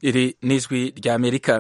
iri ni ijwi ry'amerika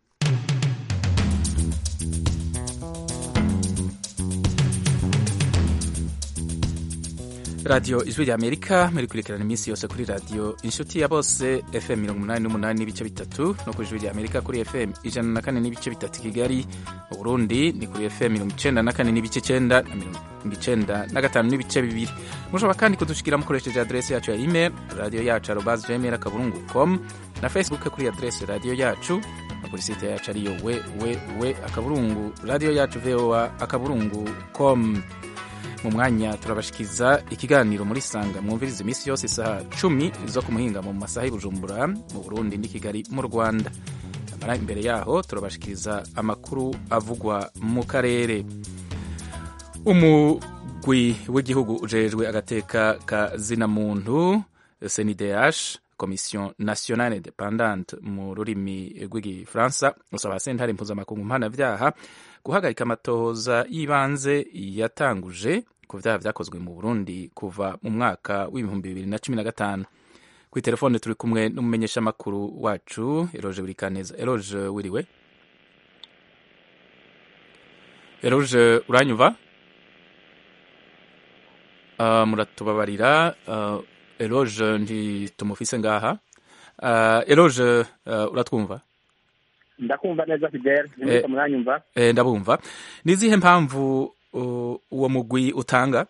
radiyo ijwi ry'amerika muri kurikirana iminsi yose kuri radiyo inshuti ya bose fm mirongo umunani n'umunani n'ibice bitatu no ku ijwi ry'amerika kuri fm ijana na kane n'ibice bitatu kigali mu burundi ni kuri fm mirongo icenda na kane n'ibice cenda na mirongo icenda na gatanu n'ibice bibiri mushobora kandi kudushikira mukoresheje adresi yacu ya email radiyo yacu arobas gmail akaburungu com na facebook kuri adresi radiyo yacu no kuri site yacu ariyo wewewe akaburungu radiyo yacu voa akaburungu com mu mwanya turabashikiza ikiganiro muri sanga mwumviriza iminsi yose isaha cumi zo ku muhinga mu masaha y'ubujumbura mu burundi n'i kigali mu rwanda amara imbere yaho turabashikiriza amakuru avugwa mu karere umugwi w'igihugu ujejwe agateka ka zina muntu senideash komisiyo nationale independante mu rurimi rw'igifaransa usaba sentare mpuzamakungu mpanabyaha guhagarika amatohoza y'ibanze yatanguje ku byaha byakozwe mu burundi kuva mu mwaka w'ibihumbi bibiri na cumi na gatanu kuri telefone turi kumwe n'umumenyeshamakuru wacu eroge burikaneza eroge wiriwe eroge uranyumva uh, muratubabarira uh, eroge ntitumufise ngaha uh, eroge uh, uratwumva ndakumva neza fidele nimurika muranyumva eh, ndabumva ni izihe mpamvu uwo mugwi utanga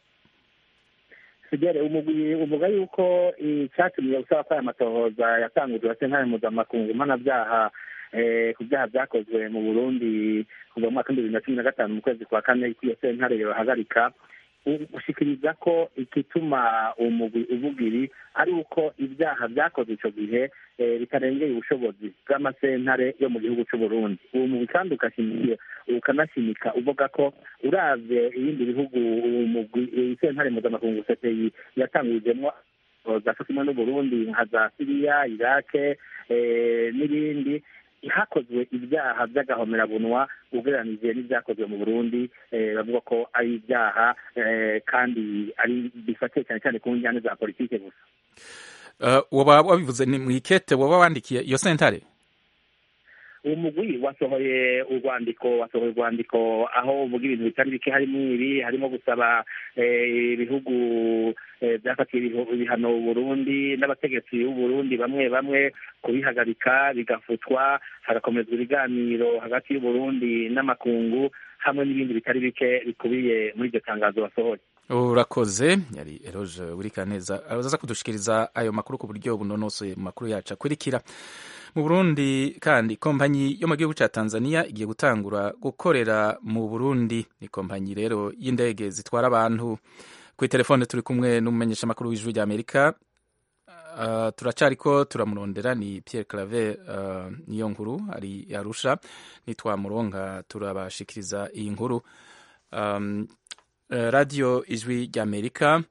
fidele umugwi uvuga yuko icyatumye usaba ko aya matohoza yatangujwe na sentare mpuzamakungu mpanabyaha ku byaha byakozwe mu burundi kuva mu mwaka w'ibihumbi bibiri na cumi na gatanu mu kwezi kwa kane ko iyo sentare yohagarika gushikiriza ko igituma umugwi uvuga ibi ari uko ibyaha byakozwe icyo gihe bitarengeye ubushobozi bw'amasentare yo mu gihugu cy'u Burundi uwo mugwi kandi ugashimiye ukanashimika uvuga ko uravye ibindi bihugu umugwi sentare mpuzamakungu cpi yatangurijemwo zaco kimwe n'uburundi nka za siriya irake n'ibindi hakozwe ibyaha by'agahomerabunwa ugereranije n'ibyakozwe mu burundi bavuga ko ari ibyaha kandi ari bifatiye cyane cyane ku njyane za politike gusa waba wabivuze ni mu ikete waba wandikiye iyo sentare uwo mugwi wasohoye urwandiko wasohoye urwandiko aho uvuga ibintu bitari bike harimo ibi harimo gusaba ibihugu byafatiye ibihano Burundi n'abategetsi b'Uburundi bamwe bamwe kubihagarika bigafutwa hagakomezwa ibiganiro hagati y'Uburundi n'amakungu hamwe n'ibindi bitari bike bikubiye muri iryo tangazo wasohoye urakoze yari eroge burikaneza araza kudushikiriza ayo makuru ku buryo bunonosoye mu makuru yacu akurikira mu burundi kandi kompanyi yo mu gihugu cya tanzania igiye gutangura gukorera mu burundi ni kompanyi rero y'indege zitwara abantu kuri telefone turi kumwe n'umumenyeshamakuru w'ijwi rya amerika uh, turacariko turamurondera ni pierre claver uh, niyo nkuru ari yarusha nitwamuronka turabashikiriza iyi nkuru um, uh, radio ijwi rya amerika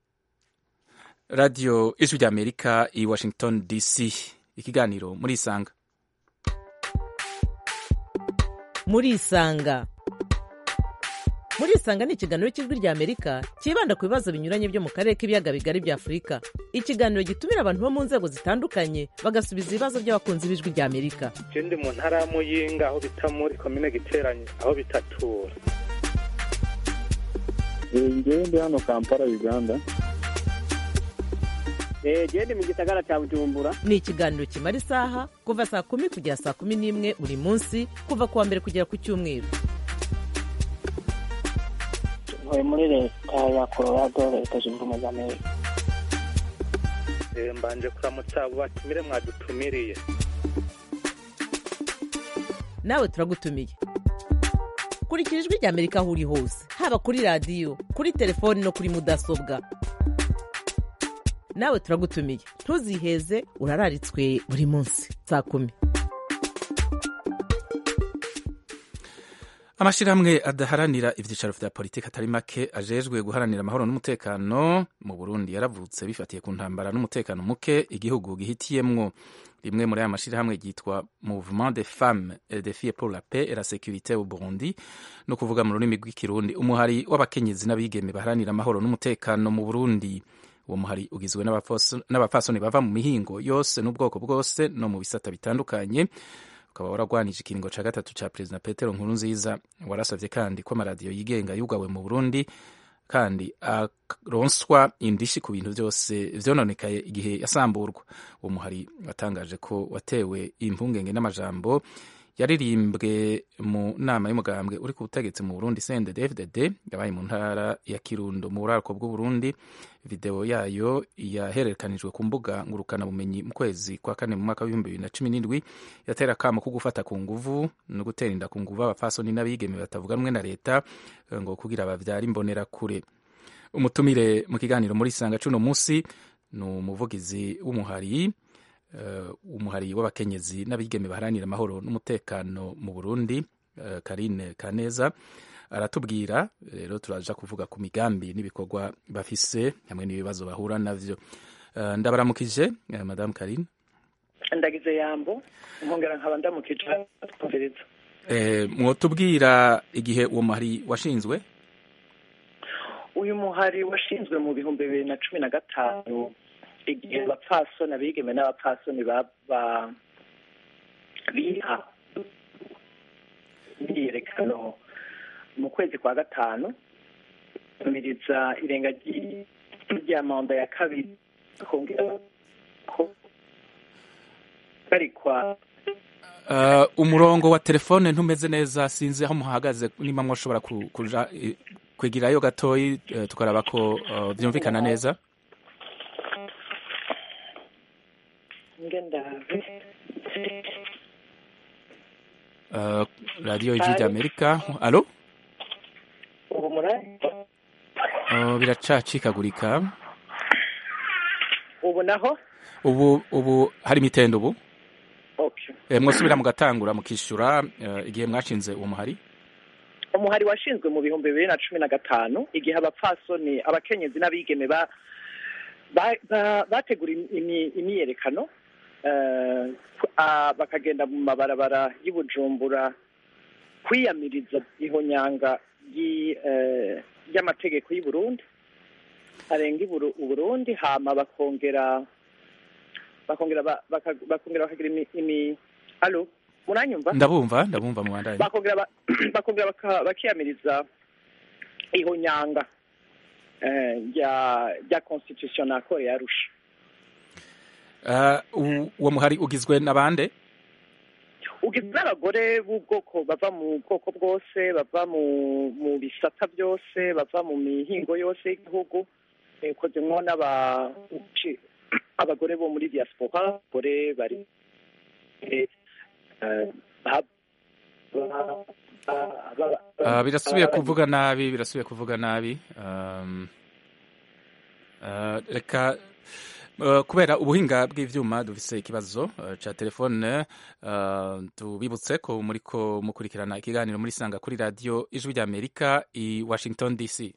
radio ijwi rya amerika i washington dc ikiganiro muri isanga muri isanga muri isanga ni ikiganiro cy'ijwi rya amerika cyibanda ku bibazo binyuranye byo mu karere k'ibiyaga bigari bya afurika ikiganiro gitumira abantu bo mu nzego zitandukanye bagasubiza ibibazo by'abakunzi b'ijwi rya amerika je ndi mu ntara ya muyinga aho bita muri komine giteranye aho bitatura ngewe ndi hano kampala uganda genda mu gisagara cya bujumbura ni ikiganiro kimara isaha kuva saa kumi kugera saa kumi n'imwe buri munsi kuva ku wa mbere kugera ku cyumweru ntuye muri leta ya colorado leta zunze ubumwe za amerika mbanje kuramutsa abo batumire mwadutumiriye nawe turagutumiye kurikira ijwi rya amerika aho uri hose haba kuri radiyo kuri telefoni no kuri mudasobwa nawe turagutumiye ntuziheze urararitswe buri munsi saa kumi amashyirahamwe adaharanira ibyicaro vya politiki atari make ajejwe guharanira amahoro n'umutekano mu burundi yaravutse bifatiye ku ntambara n'umutekano muke igihugu gihitiyemwo rimwe muri aya mashyirahamwe ryitwa mouvement de femmes et de filles pour la paix et la sécurité au burundi no kuvuga mu rurimi rw'ikirundi umuhari w'abakenyezi n'abigeme baharanira amahoro n'umutekano mu burundi uwo muhari ugizwe n'abapfaso- n'abapfasoni bava mu mihingo yose n'ubwoko bwose no mu bisata bitandukanye ukaba waragwanije ikiringo ca gatatu ca perezida petero nkurunziza warasavye kandi ko amaradiyo yigenga yugawe mu burundi kandi aronswa indishi ku bintu byose vyononekaye igihe yasamburwa uwo muhari watangaje ko watewe impungenge n'amajambo yaririmbwe mu nama y'umugambwe uri ku butegetsi mu burundi cndd yabaye mu ntara ya kirundo mu buraruko bw'uburundi videwo yayo yahererekanijwe ku mbuga ngurukanabumenyi mu kwezi kwa kane mu mwaka w'ibihumbi bibiri na cumi n'indwi yatera akamo ko gufata ku nguvu no gutera inda ku nguvu abapfasoni n'abigeme batavuga rumwe na leta eh, ngo kugira bavyara imbonerakure umutumire mu kiganiro muri sanga cuno musi ni umuvugizi w'umuhari uh, umuhari w'abakenyezi n'abigeme baharanira amahoro n'umutekano mu burundi uh, karine kaneza aratubwira rero turaja kuvuga ku migambi n'ibikorwa bafise hamwe n'ibibazo bahura navyo uh, ndabaramukije uh, madame karine ndagize yambo nkongera nkaba ndamukije twumviriza eh, mwotubwira igihe uwo muhari washinzwe uyu muhari washinzwe mu bihumbi bibiri na cumi na gatanu igihe abapfasoni abigeme n'abapfasoni baba biha imyiyerekano mu kwezi kwa gatanu miriza irenga ry- rya manda ya kabiri kongera ko barikwa Uh, umurongo wa telefone ntumeze neza sinzi aho muhagaze niba mwoshobora ku- kuja eh, kwegerayo gatoyi eh, tukaraba ko uh, vyumvikana neza ngendave uh, radio ijwi rya amerika alo ubu murari uh, biracacikagurika ubu naho ubu ubu hari imitendo ubu okay eh, mwosubira mugatangura mukishura uh, igihe mwashinze uwo muhari umuhari washinzwe mu bihumbi bibiri na cumi na gatanu igihe abapfasoni abakenyezi n'abigeme ba ba- ba- bategura imi- imyiyerekano eh, ku- ah, bakagenda mu mabarabara y'i Bujumbura kwiyamiriza ihonyanga ry'i, eh, ry'amategeko y'u Burundi arenga i Buru- u Burundi hama bakongera bakongera ba- baka- bakongera bakagira imi, imi alo muranyumva ndabumva ndabumva mu bandanye bakongera ba- bakongera baka- bakiyamiriza ihonyanga eh, rya rya constitution nako yarusha uh, u- uwo muhari ugizwe n'abande ugizwe n'abagore b'ubwoko bava mu bwoko bwose bava mu mu bisata byose bava mu mihingo yose y'igihugu eh, ukozemwo n'aba uci- abagore bo muri diaspora abagore bari eh, eh, ba- ba- ba- ba- Uh, birasubiye ba- kuvuga nabi birasubiye kuvuga nabi um, uh, reka uh, kubera ubuhinga bw'ivyuma dufise ikibazo uh, ca telefone uh, tubibutse ko muriko mukurikirana ikiganiro muri sanga kuri radio ijwi rya amerika i washington dc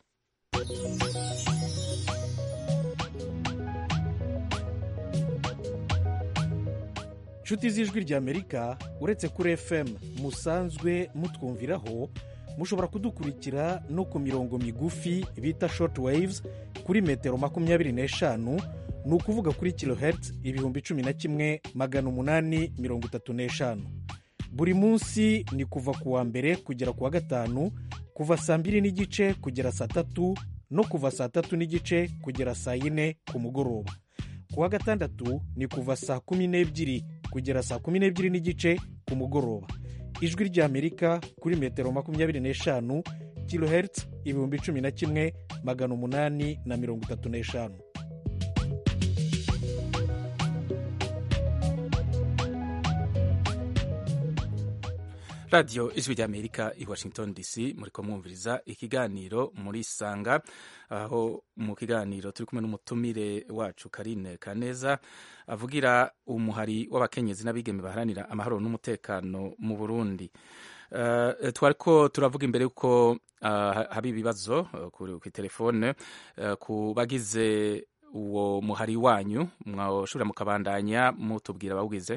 nshuti z'ijwi ry'amerika uretse kuri fm musanzwe mutwumviraho mushobora kudukurikira no ku mirongo migufi bita short waves kuri metero makumyabiri n'eshanu ni ukuvuga kuri kilohertz ibihumbi cumi na kimwe magana umunani mirongo itatu n'eshanu buri munsi ni kuva ku wa mbere kugera ku wa gatanu kuva saa mbiri n'igice kugera saa tatu no kuva saa tatu n'igice kugera saa yine ku mugoroba ku wa gatandatu ni kuva saa kumi n'ebyiri kugera saa kumi n'ebyiri n'igice ku mugoroba ijwi ry'amerika kuri metero makumyabiri n'eshanu kilohertz ibihumbi cumi na kimwe magana umunani na mirongo itatu n'eshanu radio ijwi rya amerika i washington dc muriko mwumviriza ikiganiro muri sanga aho mu kiganiro turi kumwe n'umutumire wacu karine kaneza avugira umuhari w'abakenyezi n'abigeme baharanira amahoro n'umutekano mu burundi uh, twariko turavuga imbere yuko uh, haba ibibazo uh, ku telefone uh, ku bagize uwo muhari wanyu mwashobora mukabandanya mutubwira abawugize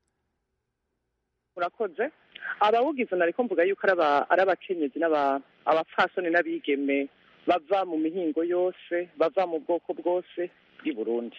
urakoze abawugize nariko mvuga yuko ari aba- ari abakenyezi n'aba- abapfasoni n'abigeme bava mu mihingo yose bava mu bwoko bwose bw'i burundi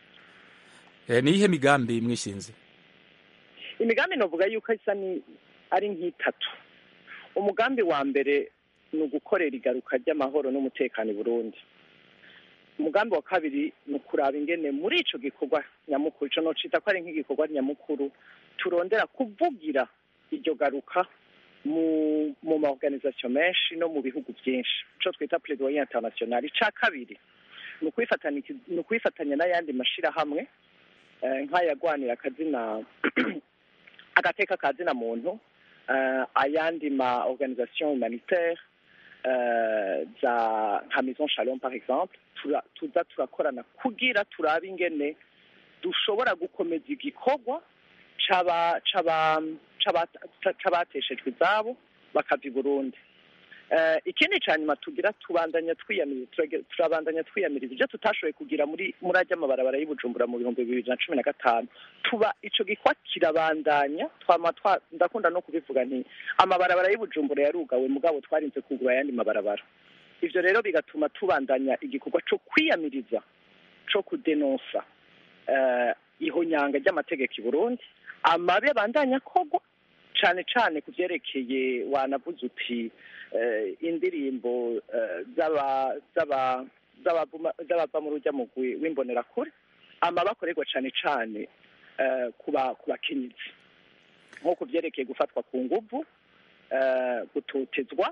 Eh, ni iyihe migambi mwishinze imigambi novuga yuko isa ni ari nk'itatu umugambi wa mbere ni ugukorera igaruka ry'amahoro n'umutekano i burundi umugambi wa kabiri ni ukuraba ingene muri ico gikorwa nyamukuru ico nocita ko ari nk'igikorwa nyamukuru turondera kuvugira iryo garuka mu mu maorganisation menshi no mu bihugu byinshi ico twita plaidoyer international ica kabiri ni ukwifatanya ni ukwifatanya n'ayandi mashirahamwe eh, nk'ayagwanira akazina agateka kazina muntu eh, ayandi ma organisation humanitaire eh, za nka maison shalom par exemple tura- tuza turakorana kugira turabe ingene dushobora gukomeza igikorwa c'aba- c'aba- c'aba- c'abateshejwe izabo bakava i burundi Eh, ikindi ca nyuma tugira tubandanya twiyamiriza turage- turabandanya twiyamiriza ivyo tutashoboye kugira muri muri ajya amabarabara y'ubujumbura mu bihumbi bibiri na cumi na gatanu tuba ico gikwa kirabandanya twama twa ndakunda no kubivuga nti amabarabara y'ubujumbura yarugawe mugabo twarinze kugura ayandi mabarabara ivyo rero bigatuma tubandanya igikorwa co kwiyamiriza co kudenonsa eh, ihonyanga ry'amategeko i burundi amabi abandanya kogwa cane cane ku vyerekeye wanavuze uti eh, indirimbo eh, z'aba z'aba z'abavuma- z'abava mu rujya mugwi w'imbonerakure amabi akorerwa cane cane eh, ku ba- ku bakenyezi nko ku vyerekeye gufatwa ku nguvu eh, gutotezwa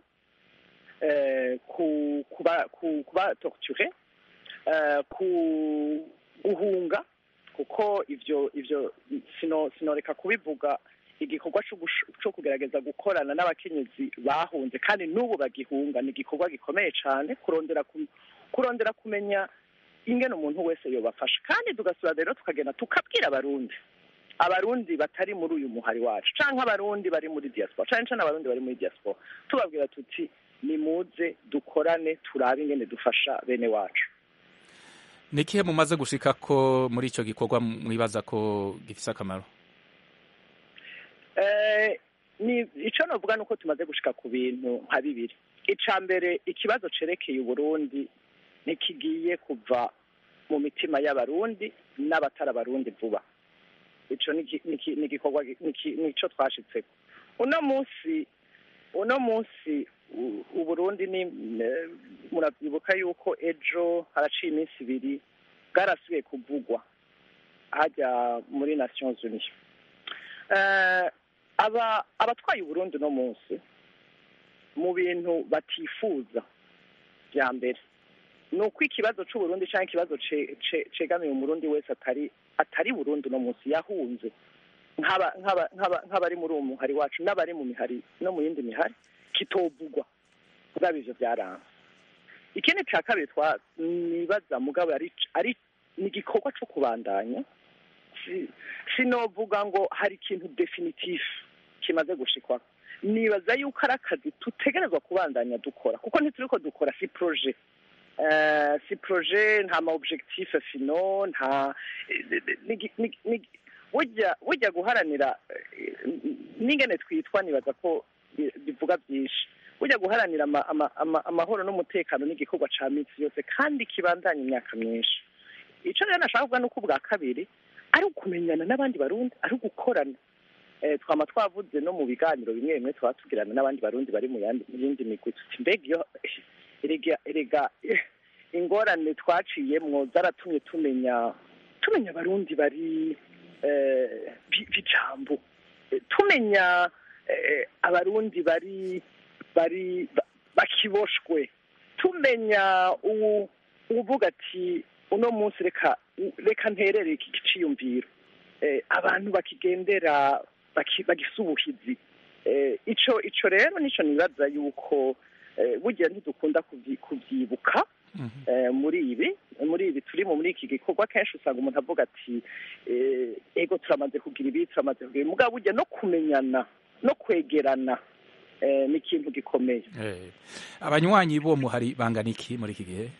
eh, ku kuba ku kuba torture eh, ku guhunga kuko ivyo ivyo sino sinoreka kubivuga igikorwa co gush- co kugerageza gukorana n'abakenyezi bahunze kandi n'ubu bagihunga ni igikorwa gikomeye cane kurondera ku- kurondera kumenya ingene umuntu wese yobafasha kandi tugasura rero tukagenda tukabwira abarundi abarundi batari muri uyu muhari wacu canke abarundi bari muri diaspora cane cane abarundi bari muri diaspora tubabwira tuti nimuze dukorane turabe ingene dufasha bene wacu ni ikihe mumaze gushika ko muri ico gikorwa mwibaza ko gifise akamaro Eh, ni ico novuga nuko tumaze gushika ku bintu nka bibiri ica mbere ikibazo cerekeye uburundi ntikigiye kuva mu mitima y'abarundi n'abatari abarundi vuba ico ni iki- ni iki- ni igikorwa gi- ni iki- nico twashitseko uno munsi uno munsi u- uburundi ni eh, muravyibuka yuko ejo haraciye iminsi ibiri bwarasubiye kuvugwa hajya muri nations unies Eh, aba abatwaye uburundi uno munsi mu bintu batifuza bya mbere ni uko ikibazo c'uburundi canke ikibazo ce- ce- cegamiye umurundi wese atari atari burundi uno munsi yahunze nk'aba- nk'aba- nk'aba- nk'abari muri uwo muhari wacu n'abari mu mihari no mu yindi mihari kitovugwa mugabo ivyo byaranze ikindi ca kabiri twa nibaza mugabo ari ari ni igikorwa co kubandanya si- sinovuga ngo hari ikintu definitif kimaze gushikwa nibaza yuko ari akazi tutegerezwa kubandanya dukora kuko ntituriko dukora si projet Eh, si projet nta ma objectif fino nta ni- ni- ni- burya burya guharanira eh, n'ingene twitwa nibaza ko bi- bivuga byinshi burya guharanira ama- ama- ama- amahoro n'umutekano n'igikorwa ca minsi yose kandi kibandanya imyaka myinshi ico rero nashaka kuvuga nuko ubwa kabiri ari ukumenyana n'abandi barundi ari ugukorana eh, twama twavuze no mu biganiro bimwe bimwe twaba tugirana n'abandi barundi bari mu yandi mu yindi migwi tuti mbega iyo erega erega eh, ingorane twaciyemwo zaratumye tumenya tumenya abarundi bari eh, bi- bijambo Eh, tumenya eh, abarundi bari bari ba- bakiboshwe tumenya uwu uvuga ati uno munsi reka reka nterere iki giciyumviro eh, abantu bakigendera baki- bagisa ubuhizi eh, ico ico rero nico nibaza yuko eh, burya ntidukunda kuvyi- kuvyibuka eh, muri ibi muri ibi turimo muri iki gikorwa kenshi usanga umuntu avuga ati eh, ego turamaze kugira ibi turamaze kugira ibi mugabo burya no kumenyana no kwegerana eh, ni ikintu gikomeye Eh, abanywanyi b'uwo muhari bangana iki muri iki gihe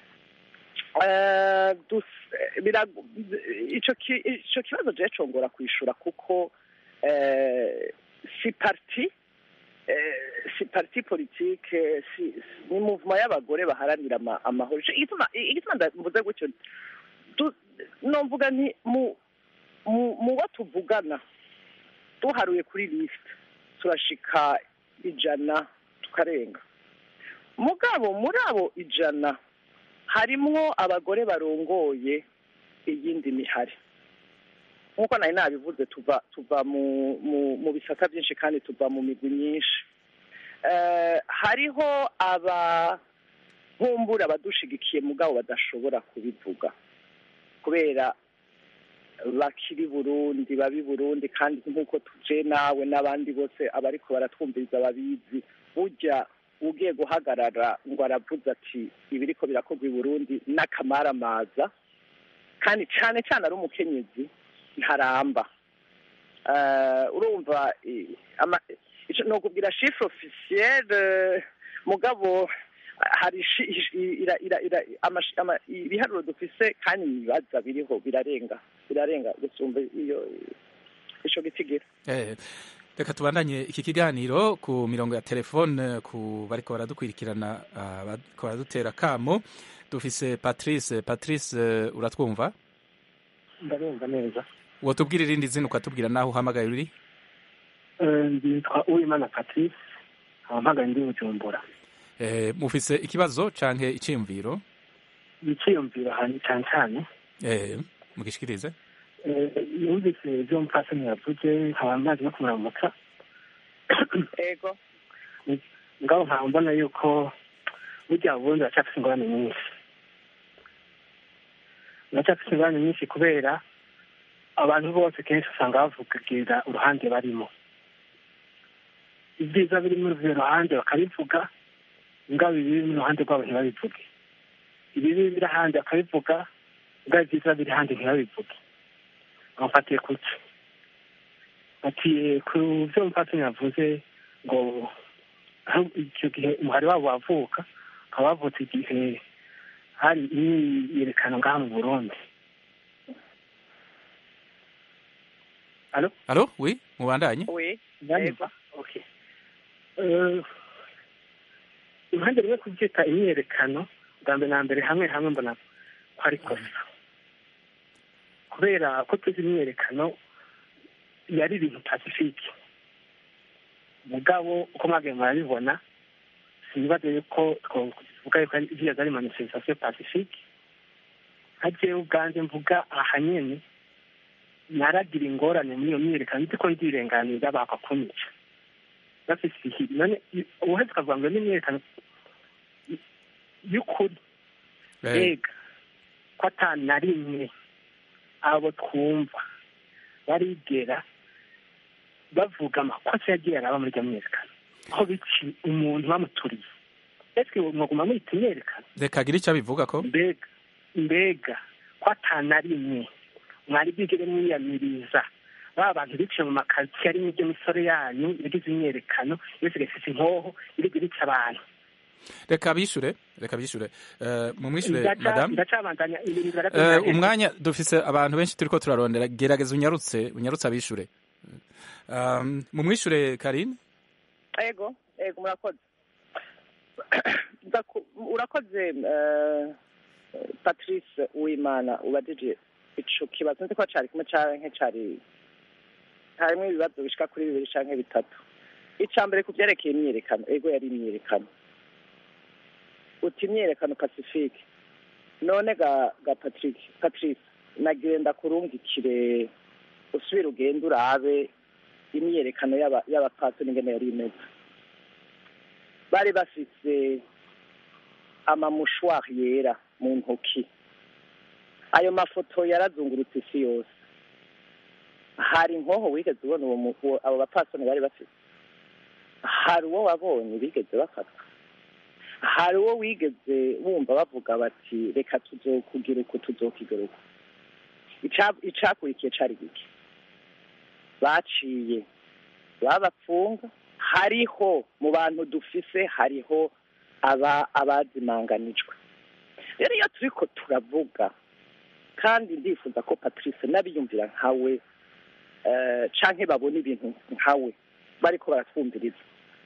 Eh, dus- eh, birago- ico ki- ico kibazo je congora kwishura kuko eh, si parti eh, si parti politique si si- ni mouvement y'abagore baharanira ama- amahoro Ico- igituma igituma nda- mvuze gutyo du- nomvuga nti mu mu mu bo tuvugana duharuye kuri list turashika ijana tukarenga mugabo muri abo ijana harimwo abagore barongoye iyindi mihari nk'uko nari nabivuze tuva tuva mu mu mu bisata byinshi kandi tuva mu migwi myinshi Eh, hariho aba nkumbura abadushigikiye mugabo badashobora kubivuga kubera bakiri burundi babi burundi kandi nk'uko tuje nawe n'abandi bose abariko baratwumviriza babizi burya ugiye guhagarara ngo aravuze ati ibiriko birakorwa i burundi n'akamaramaza kandi cyane cyane ari umukenyezi ntaramba Eh, urumva eh, ama- ico nokubwira chiffre officielle mugabo hari ishi- ishi- ira- ira- ira- amash- ama- ibiharuro dufise kandi ibibaza biriho birarenga birarenga gusumba iyo ico gitigiri Eh, reka tubandanye iki kiganiro ku mirongo ya telefone ku bariko baradukwirikirana ah, bariko baradutera kamo dufise patrice patrice eh, uratwumva ndarumva neza wotubwira irindi zina ukatubwira naho uhamagaye uri Eh, nditwa uwimana patrice nkaba mpagaye ndi bujumbura Eh, mufise ikibazo canke iciyumviro iciyumviro ahantu cyane cyane Eh, mugishikirize Eh, yumvise ibyo mupfasoni yavuze nkaba mazi no kumuramutsa ego ngabo nkaba mbona yuko burya ubundi baracyafite ingorane nyinshi baracyafite ingorane nyinshi kubera abantu bose kenshi usanga bavugira uruhande barimo ibyiza biri muri urwo ruhande bakabivuga ingabo ibiri mu ruhande rwabo ntibabivuge ibibi biri ahandi bakabivuga ingabo ibyiza biri ahandi ntibabivuge bamufatiye kuki batiye ku byo mupfasoni yavuze ngo aho icyo gihe umuhari wabo wavuka ukaba wavutse igihe hari imyiyerekano ngaha mu burundi alo alo wi mubandanye oui Ndanyumva? Okay. Eh, impande rimwe kubyita imyiyerekano bwa mbere na mbere hamwe hamwe mbona ko ari kosa kubera ko tuzi imyiyerekano yari ibintu pasifike mugabo uko mwagiye murabibona sinibaze yuko twovuga yuko ari- ziriya zari manifestation pacifique nka jewe ubwanjye mvuga aha nyene naragira ingorane muri iyo myiyerekano nzi ko ndirenganira bakakunyica bafise ihiri none i- ubuheze ukavuga ngo n'imyiyerekano y- y'ukuri Eh, mbega ko ata na rimwe abo twumva barigera bavuga amakosa yagiye araba muri iryo myiyerekano aho bici umuntu bamuturiye ese mwaguma mwita imyiyerekano reka agire icyo abivuga ko mbega mbega ko ata na rimwe mwari bwigere mwiyamiriza ba bantu biciye mu makaritsiye arimo ibyo misore yanyu yagize imyerekano yose ifite inkoho iri rica abantu reka bishure reka bishure Eh, mumwishure Ndaca- madame ndacabandanya ibintu Eh, barabyumva umwanya dufise abantu benshi turiko turarondera gerageza unyarutse unyarutse abishure Um, mumwishure karine ego ego murakoze Ndaku- urakoze eh, patrice uwimana ubajije ico kibazo nzi ko cari kimwe canke cari harimwo ibibazo bishika kuri bibiri canke bitatu ica mbere ku vyerekeye imyiyerekano ego yari imyiyerekano uti imyiyerekano pacifique none ga ga patrick patrice nagenda kurungikire usubire ugende urabe imyiyerekano y'aba- y'abapasiteri ingene yari imeze bari bafise amamushwari yera mu ntoki ayo mafoto yarazungurutse isi yose hari inkoho wigeze ubona uwo mu- uwo- abo bapasiteri bari bafite hari uwo wabonye bigeze bafatwa hari uwo wigeze wumva bavuga bati reka tuzokugira uku tuzokigira uku Ica- icakurikiye cari gike baciye babapfunga hariho mu bantu dufise hariho aba abazimanganijwe rero iyo turiko turavuga kandi ndifuza ko patrice n'abiyumvira nkawe eh, canke babona ibintu nkawe bariko baratwumviriza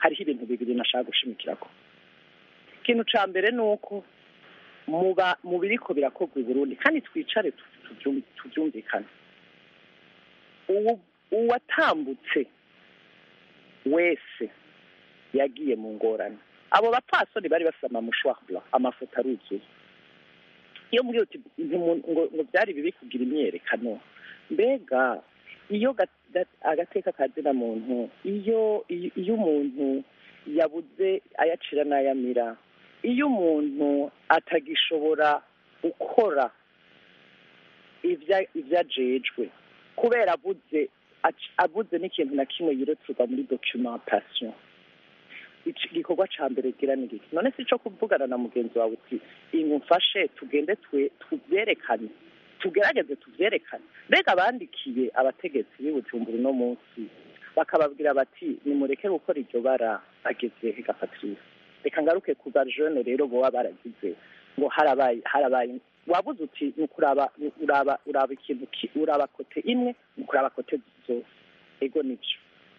hariho ibintu bibiri nashaka gushimikirako ikintu ca mbere ni uko muba mu biriko birakorwa i burundi kandi twicare tu- tubyum- tubyumvikane uwu- uwatambutse wese yagiye mu ngorane abo bapfasoni bari bafite amamushwara amafoto aruzuye iyo mbwiye uti ntimu- ngo ngo byari bibi kugira imyerekano mbega iyo ga- ga- agateka kazina muntu iyo iyo iyo umuntu yabuze ayacira n'ayamira iyo umuntu atagishobora gukora ibya- ibyo ajejwe kubera abuze ac- abuze n'ikintu na kimwe yireturwa muri documentation Ici- igikorwa ca mbere gira ni giki none si ico kuvugana na mugenzi wawe uti ingumfashe tugende twe tuvyerekane tugerageze tuvyerekane mbega abandikiye abategetsi b'i bujumbura uno munsi bakababwira bati nimureke gukora iryo bara ageze hegapatrice reka ngaruke ku bajene rero boba baragize ngo harabaye harabaye wabuze uti ni ukuraba ni uraba uraba ikintu ki- uraba kote imwe ni ukuraba kote zose ego nivyo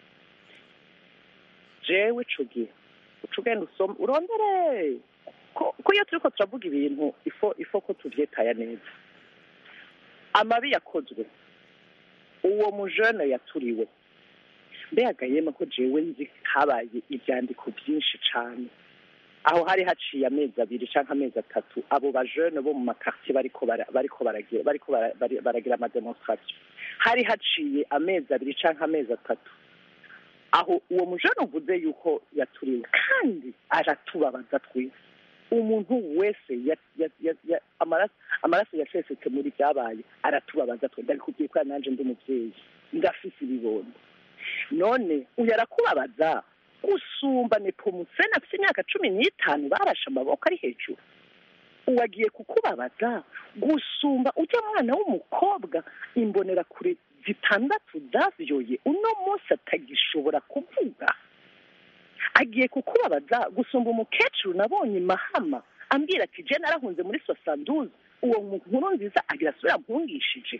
jewe ico gihe uca ugenda usoma urondere ko ko iyo turiko turavuga ibintu ifo ifo ko tuvyetaya neza amabi yakozwe uwo mujene yaturiwe mbega yema ko jewe nzi habaye ivyandiko vyinshi cane aho hari haciye amezi abiri canke amezi atatu abo bajene bo mu makartier bariko bara- bariko baragira bariko bara- bari- baragira amademonstration hari haciye amezi abiri canke amezi atatu aho uwo mujene uvuze yuko yaturiwe kandi aratubabaza twese umuntu wese ya- ya- ya- ya- amaraso amaraso yasesetse muri byabaye aratubabaza twe ndabikubwiye ko nanje ndi umuvyeyi ndafise ibibondo none uyu arakubabaza gusumba nepomusene afite imyaka cumi n'itanu barashe amaboko ari hejuru uwagiye kukubabaza gusumba ujya mwana w'umukobwa imbonera kure zitandatu zavyoye uno munsi atagishobora kuvuga agiye kukubabaza gusumba umukecuru nabonye mahama ambwira ati je narahunze muri sosanduze uwo nkuru nziza agira asubira mpungishije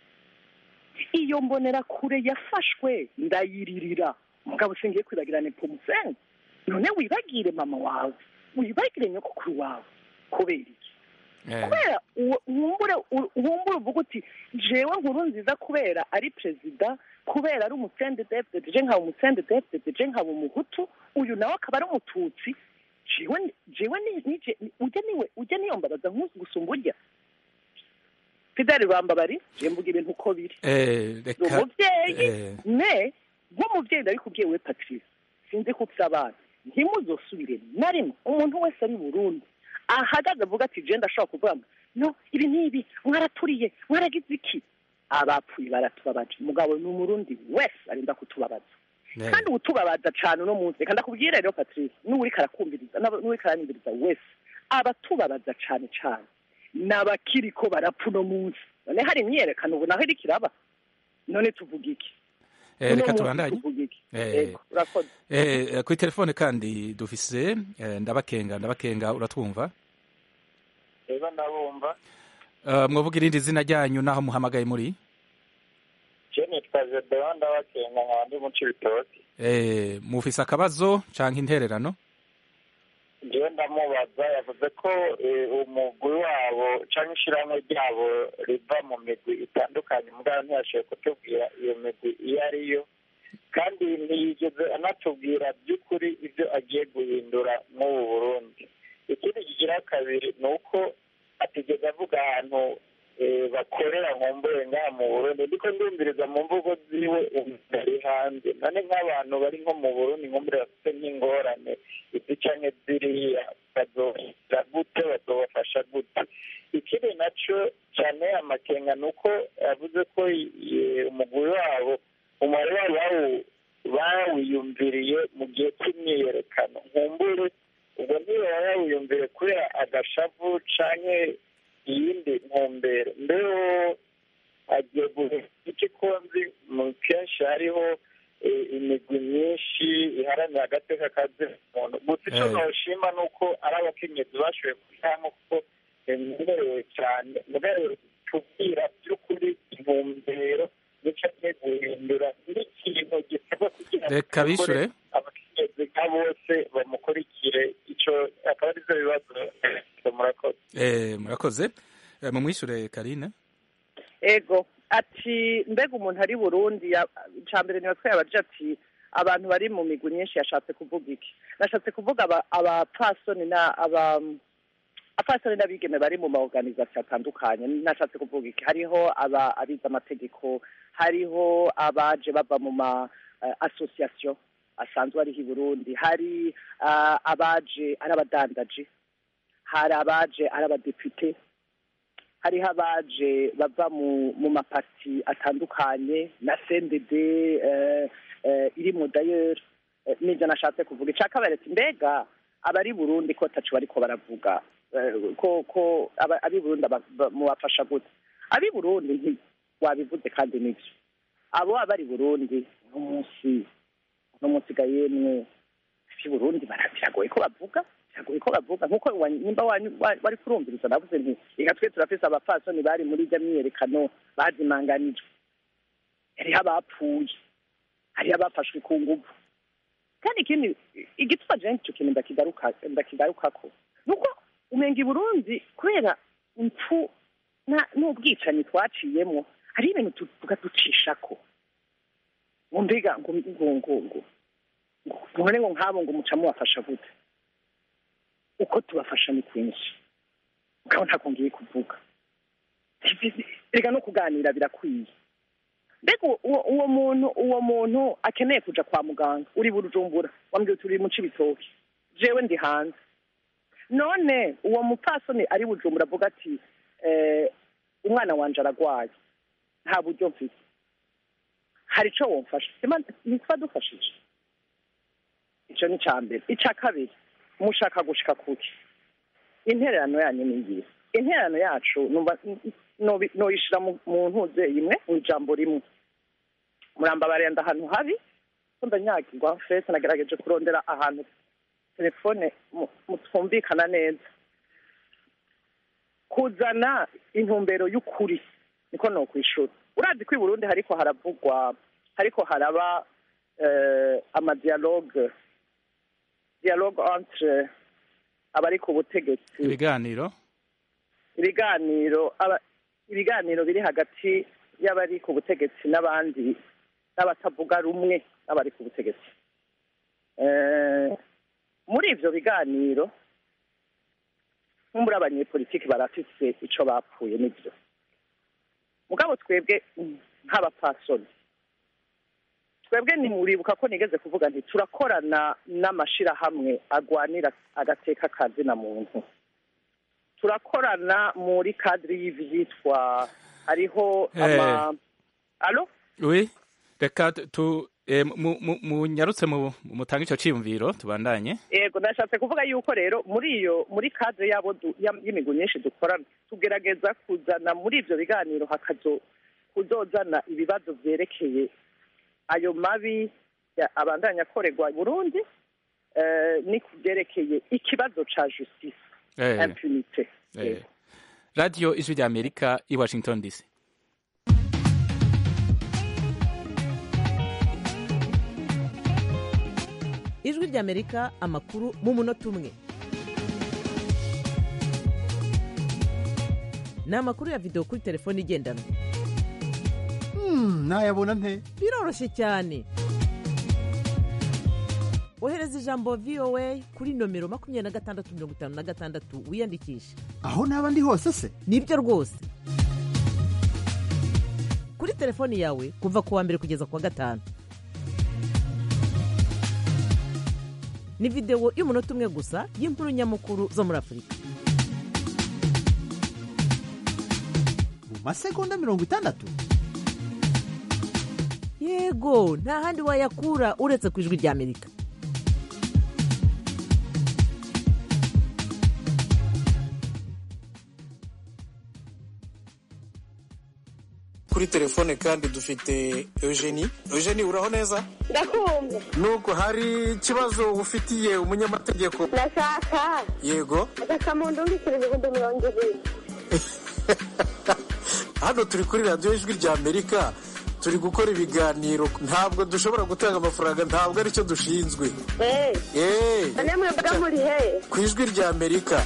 iyo mbonera kure yafashwe ndayiririra mugabo singiye kwibagira nepomusene none wibagire mama wawe wibagire nyokukuru wawe kubera iki kubera uwo- wumbure u- wumbure uvuga uti jewe nkuru nziza kubera ari perezida kubera ari umusende deputete je nkaba umusende deputete je nkaba umuhutu uyu nawe akaba ari umututsi jewe jewe ni- nije ni- ujya niwe ujya niyombabaza nkuzi gusumba urya fideli bambabari je mvuga ibintu uko biri Eh, ni reka umuvyeyi eh, ne nk'umuvyeyi ndabikubwiye we patrice sinzi ko ufise abana ntimuzosubire na rimwe umuntu wese ari i burundi ahagaze avuga ati je ndashobora kuvuga ngo no ibi n'ibi mwaraturiye mwaragize iki abapfuye baratubabaje mugabo ni umurundi wese arinda kutubabaza ne- kandi utubabaza cane uno munsi reka ndakubwire rero patrice n'uwuriko arakumviriza n'aba- n'uwuriko aranyumviriza wese abatubabaza cane cane n'abakiriko barapfa uno munsi none hari imyerekano ubu naho iriko iraba none tuvuga iki eh, Uno reka munsi tubandanye tuvuga iki Eh. Yego, urakoze Eh, kuri telefone kandi dufise eh, ndabakenga ndabakenga uratwumva reba ndabumva Eh, mwavuga irindi zina ryanyu n'aho muhamagaye muri je nitwa Gedeon ndabakenga nkaba ndi mu Cibitoke Eh, mufise akabazo canke intererano jewe ndamubaza yavuze ko eh, umugwi wabo canke ishirahamwe ryabo riva mu migwi itandukanye mugabo ntiyashoboye kutubwira iyo migwi iyo ariyo kandi ntiyigeze anatubwira by'ukuri ibyo agiye guhindura nk'ubu burundi ikindi kigira kabiri ni uko atigeze avuga ahantu eh, bakorera nkumbure ngaha mu burundi ndiko ndumviriza mu mvugo ziwe umuntu ari hanze none nk'abantu bari nko mu burundi nkumbure bafite nk'ingorane izi canke ziriya bazohera gute bazobafasha gute ikindi naco cane amakenga ni uko yavuze ko eh, umugwi wabo umubare wabo bawu- bawiyumviriye mu gihe cy'imyiyerekano nkumbure ubwo ntibaba bawiyumvire kubera agashavu canke iyindi ntumbero mbero agiye guhera iki konzi mu kenshi hariho eh, imigwi myinshi iharanira agateka kazina muntu gusa ico Eh. noshima ni uko ari abakenyezi bashoboye kujamwo kuko bemerewe cyane mugabo tubwira by'ukuri intumbero nico agiye guhindura n'ikintu gisabwa kugira ngo Reka bishure. abakenyezi abakenyezi nka bose bamukurikire icyo akaba ari byo bibazo murakoze Eh, murakoze Eh, mumwishure karine ego ati mbega umuntu ari burundi ya- ica mbere niba twayabaje ati abantu bari mu migwi myinshi yashatse kuvuga iki nashatse kuvuga aba- abapfasoni na aba abapfasoni n'abigeme bari mu maorganisation atandukanye nashatse kuvuga iki hariho aba abize amategeko hariho abaje bava mu ma uh, association asanzwe ariho i burundi hari uh, abaje ari abadandaji hari abaje ari abadepite hariho abaje bava mu mu mapati atandukanye na cndd eh, eh, iri mu dayeri eh, nibyo nashatse kuvuga icya kabiri ati mbega abari burundi ko tacu bariko baravuga eh, ko ko aba- ab'i burundi aba- ba- mubafasha gute ab'i burundi nti wabivuze kandi nibyo abo abari burundi n'umunsi n'umunsi ga yemwe ab'i burundi bara- biragoye ko bavuga biragoye ko bavuga nk'uko wa- nimba wanyu- wa- wari kurumviriza navuze nti reka twe turafise abapfasoni bari muri ijya myiyerekano bazimanganijwe hariho abapfuye hariho abafashwe ku nguvu kandi ikindi igituma jewe ico kintu ndakigaruka ndakigarukako nuko umenga i burundi kubera impfu na- n'ubwicanyi twaciyemwo hari ibintu tu- tugaducishako ngo mbega ngo ngo ngo ngo none ngo nk'abo ngo muca mubafasha gute uko tubafasha ni kwinshi mugabo ntako ngiye kuvuga reka no kuganira birakwiye mbega uwo uwo muntu uwo muntu akeneye kuja kwa muganga uri bujumbura wambwiye uti uri mu cibitoki jewe ndi hanze none uwo mupfasoni ari bujumbura avuga ati eh, umwana wanje aragwaye nta buryo mfite hari ico womfasha Sima- ntitwa dufashije ico ni ica mbere ica kabiri mushaka gushika kuki intererano yanyu ni ngiyi intererano yacu numva nobi- noyishira mu mu ntuze imwe mu ijambo rimwe murambabarira ahantu habi ko ndanyagirwa fese nagerageje kurondera ahantu telefone mu- mu- twumvikana neza kuzana intumbero y'ukuri niko nokwishura urazi ko i burundi hariko haravugwa hariko haraba eh, amadialogue dialogue entre abari ku butegetsi ibiganiro ibiganiro aba- ibiganiro biri hagati y'abari ku butegetsi n'abandi n'abatavuga rumwe n'abari ku butegetsi Eh, muri ivyo biganiro nkumbura abanyepolitiki barafise ico bapfuye n'ivyo mugabo twebwe mm, nk'abapfasoni twebwe nimuribuka ko nigeze kuvuga nti turakorana n'amashirahamwe agwanira agateka kazina muntu turakorana muri kadiri y'ivyitwa hariho ama alo oui reka tu eh, mu- mu- munyarutse mu mutange ico ciyumviro tubandanye yego ndashatse kuvuga yuko rero muri iyo muri kadire yabo du- ya- y'imigwi myinshi dukorana tugerageza kuzana muri ivyo biganiro hakazo kuzozana ibibazo vyerekeye ayo mabi ya- abandanya akorerwa i burundi eh, ni kuvyerekeye ikibazo ca justice Eh, impunite eh. radio ijwi rya amerika i washington dc ijwi ry'amerika amakuru mu munota umwe ni amakuru ya videwo kuri telefone igendanwa nayabona nte biroroshye cyane ohereza ijambo voa kuri nomero makumyabiri na gatandatu mirongo itanu na gatandatu wiyandikishe aho naba ndi hose se nibyo rwose kuri telefoni yawe kuva ku wa mbere kugeza ku wa gatanu ni videwo y'umunota umwe gusa y'inkuru nyamukuru zo muri afurika mu masegonda mirongo itandatu yego nta handi wayakura uretse ku ijwi ry'amerika kuri telefone kandi dufite eugenie eugenie uraho neza ndakumva nubwo hari ikibazo ufitiye umunyamategeko ndashaka yego agasamundu mbikira ibihumbi mirongo ibiri hano turi kuri radiyo ijwi rya amerika turi gukora ibiganiro ntabwo dushobora gutanga amafaranga ntabwo aricyo dushinzwe Eh, Eh, none mwebwe muri he ku ijwi rya amerika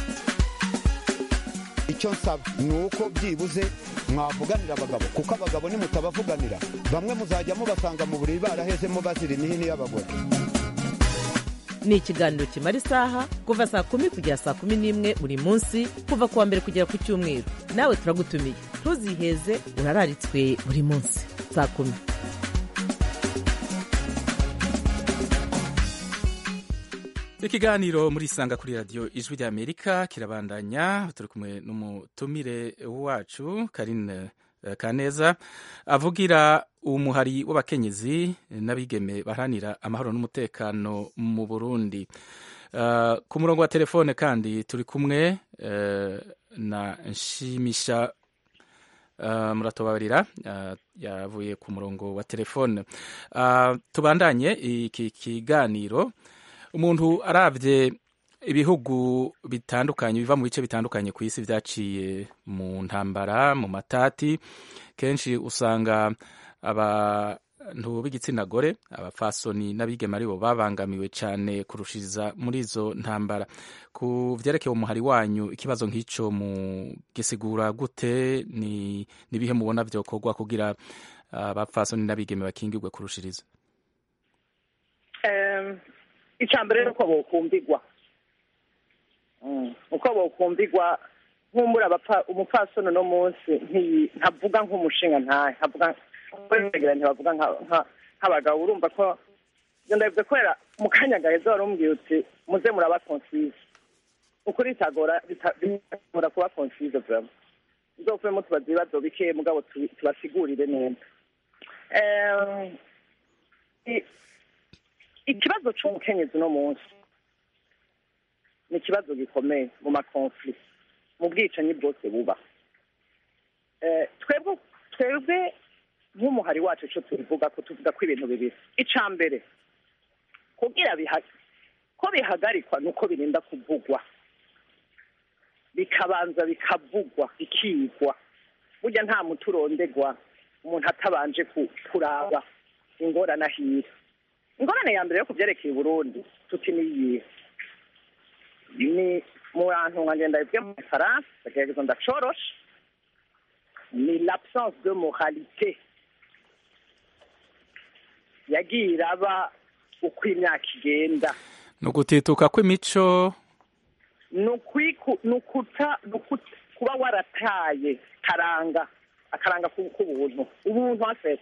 icyo nsaba ni uko byibuze mwavuganira abagabo kuko abagabo nimutabavuganira bamwe muzajya mubasanga mu buriri barahezemo bazira imihini y'abagore ni ikiganiro kimara isaha kuva saa kumi kugera saa kumi n'imwe buri munsi kuva ku wa mbere kugera ku cyumweru nawe turagutumiye ntuziheze urararitswe buri munsi saa kumi ikiganiro muri isanga kuri radiyo ijwi rya amerika kirabandanya turi kumwe n'umutumire wacu karine eh, kaneza avugira umuhari w'abakenyezi n'abigeme baharanira amahoro n'umutekano mu burundi Eh, ku murongo wa telefone kandi turi kumwe eh, na nshimisha Uh, muratubabarira uh, yavuye ku murongo wa telefone uh, tubandanye iki kiganiro umuntu aravye ibihugu bitandukanye biva mu bice bitandukanye ku isi vyaciye mu ntambara mu matati kenshi usanga abantu b'igitsina gore abafasoni n'abigeme aribo babangamiwe cyane kurushiriza muri izo ntambara ku vyerekeye umuhari wanyu ikibazo nk'ico mu gisigura gute ni nibihe mubona vyokorwa kugira abafasoni n'abigeme bakingirwe kurushiriza Em, icya mbere ni uko bokumbigwa Mm, uko bokumbigwa nk'umbura abapfa- umupfasoni uno munsi ntiyi- ntavuga nk'umushinga ntahe ntavuga kwegera ntibavuga nka- nka- nk'abagabo urumva ko ibyo ndabivuze kubera mu kanya gaheza wari umbwiye uti muze muraba konsize ukuri bitagora bita- bitagora kuba konsize vraiment nzovemo tubaza ibibazo bike mugabo tubi- tubasigurire neza Em, i- ikibazo cy'umukenyezi uno munsi ni ikibazo gikomeye mu makonfli mu bwicanyi bwose buba Eh, twebwe twebwe nk'umuhari wacu icyo tubivuga ko tuvuga ko ibintu bibiri icya mbere kugira biha- ko bihagarikwa ni uko birinda kuvugwa bikabanza bikavugwa bikigwa burya nta muti urondegwa umuntu atabanje ku- kuraba ingorane ahira ingorane ya mbere yo ku byerekeye uburundi tuti ni iyihe ni mu bantu nka ngenda bibwe mu faransa ndagerageza ndacorosha ni l'absence de moralité yagiye iraba uko imyaka igenda ni ugutituka kw'imico ni ukwiku- ni ukuta ni ukuta- kuba warataye karanga akaranga ku- k'ubuntu ubuntu afite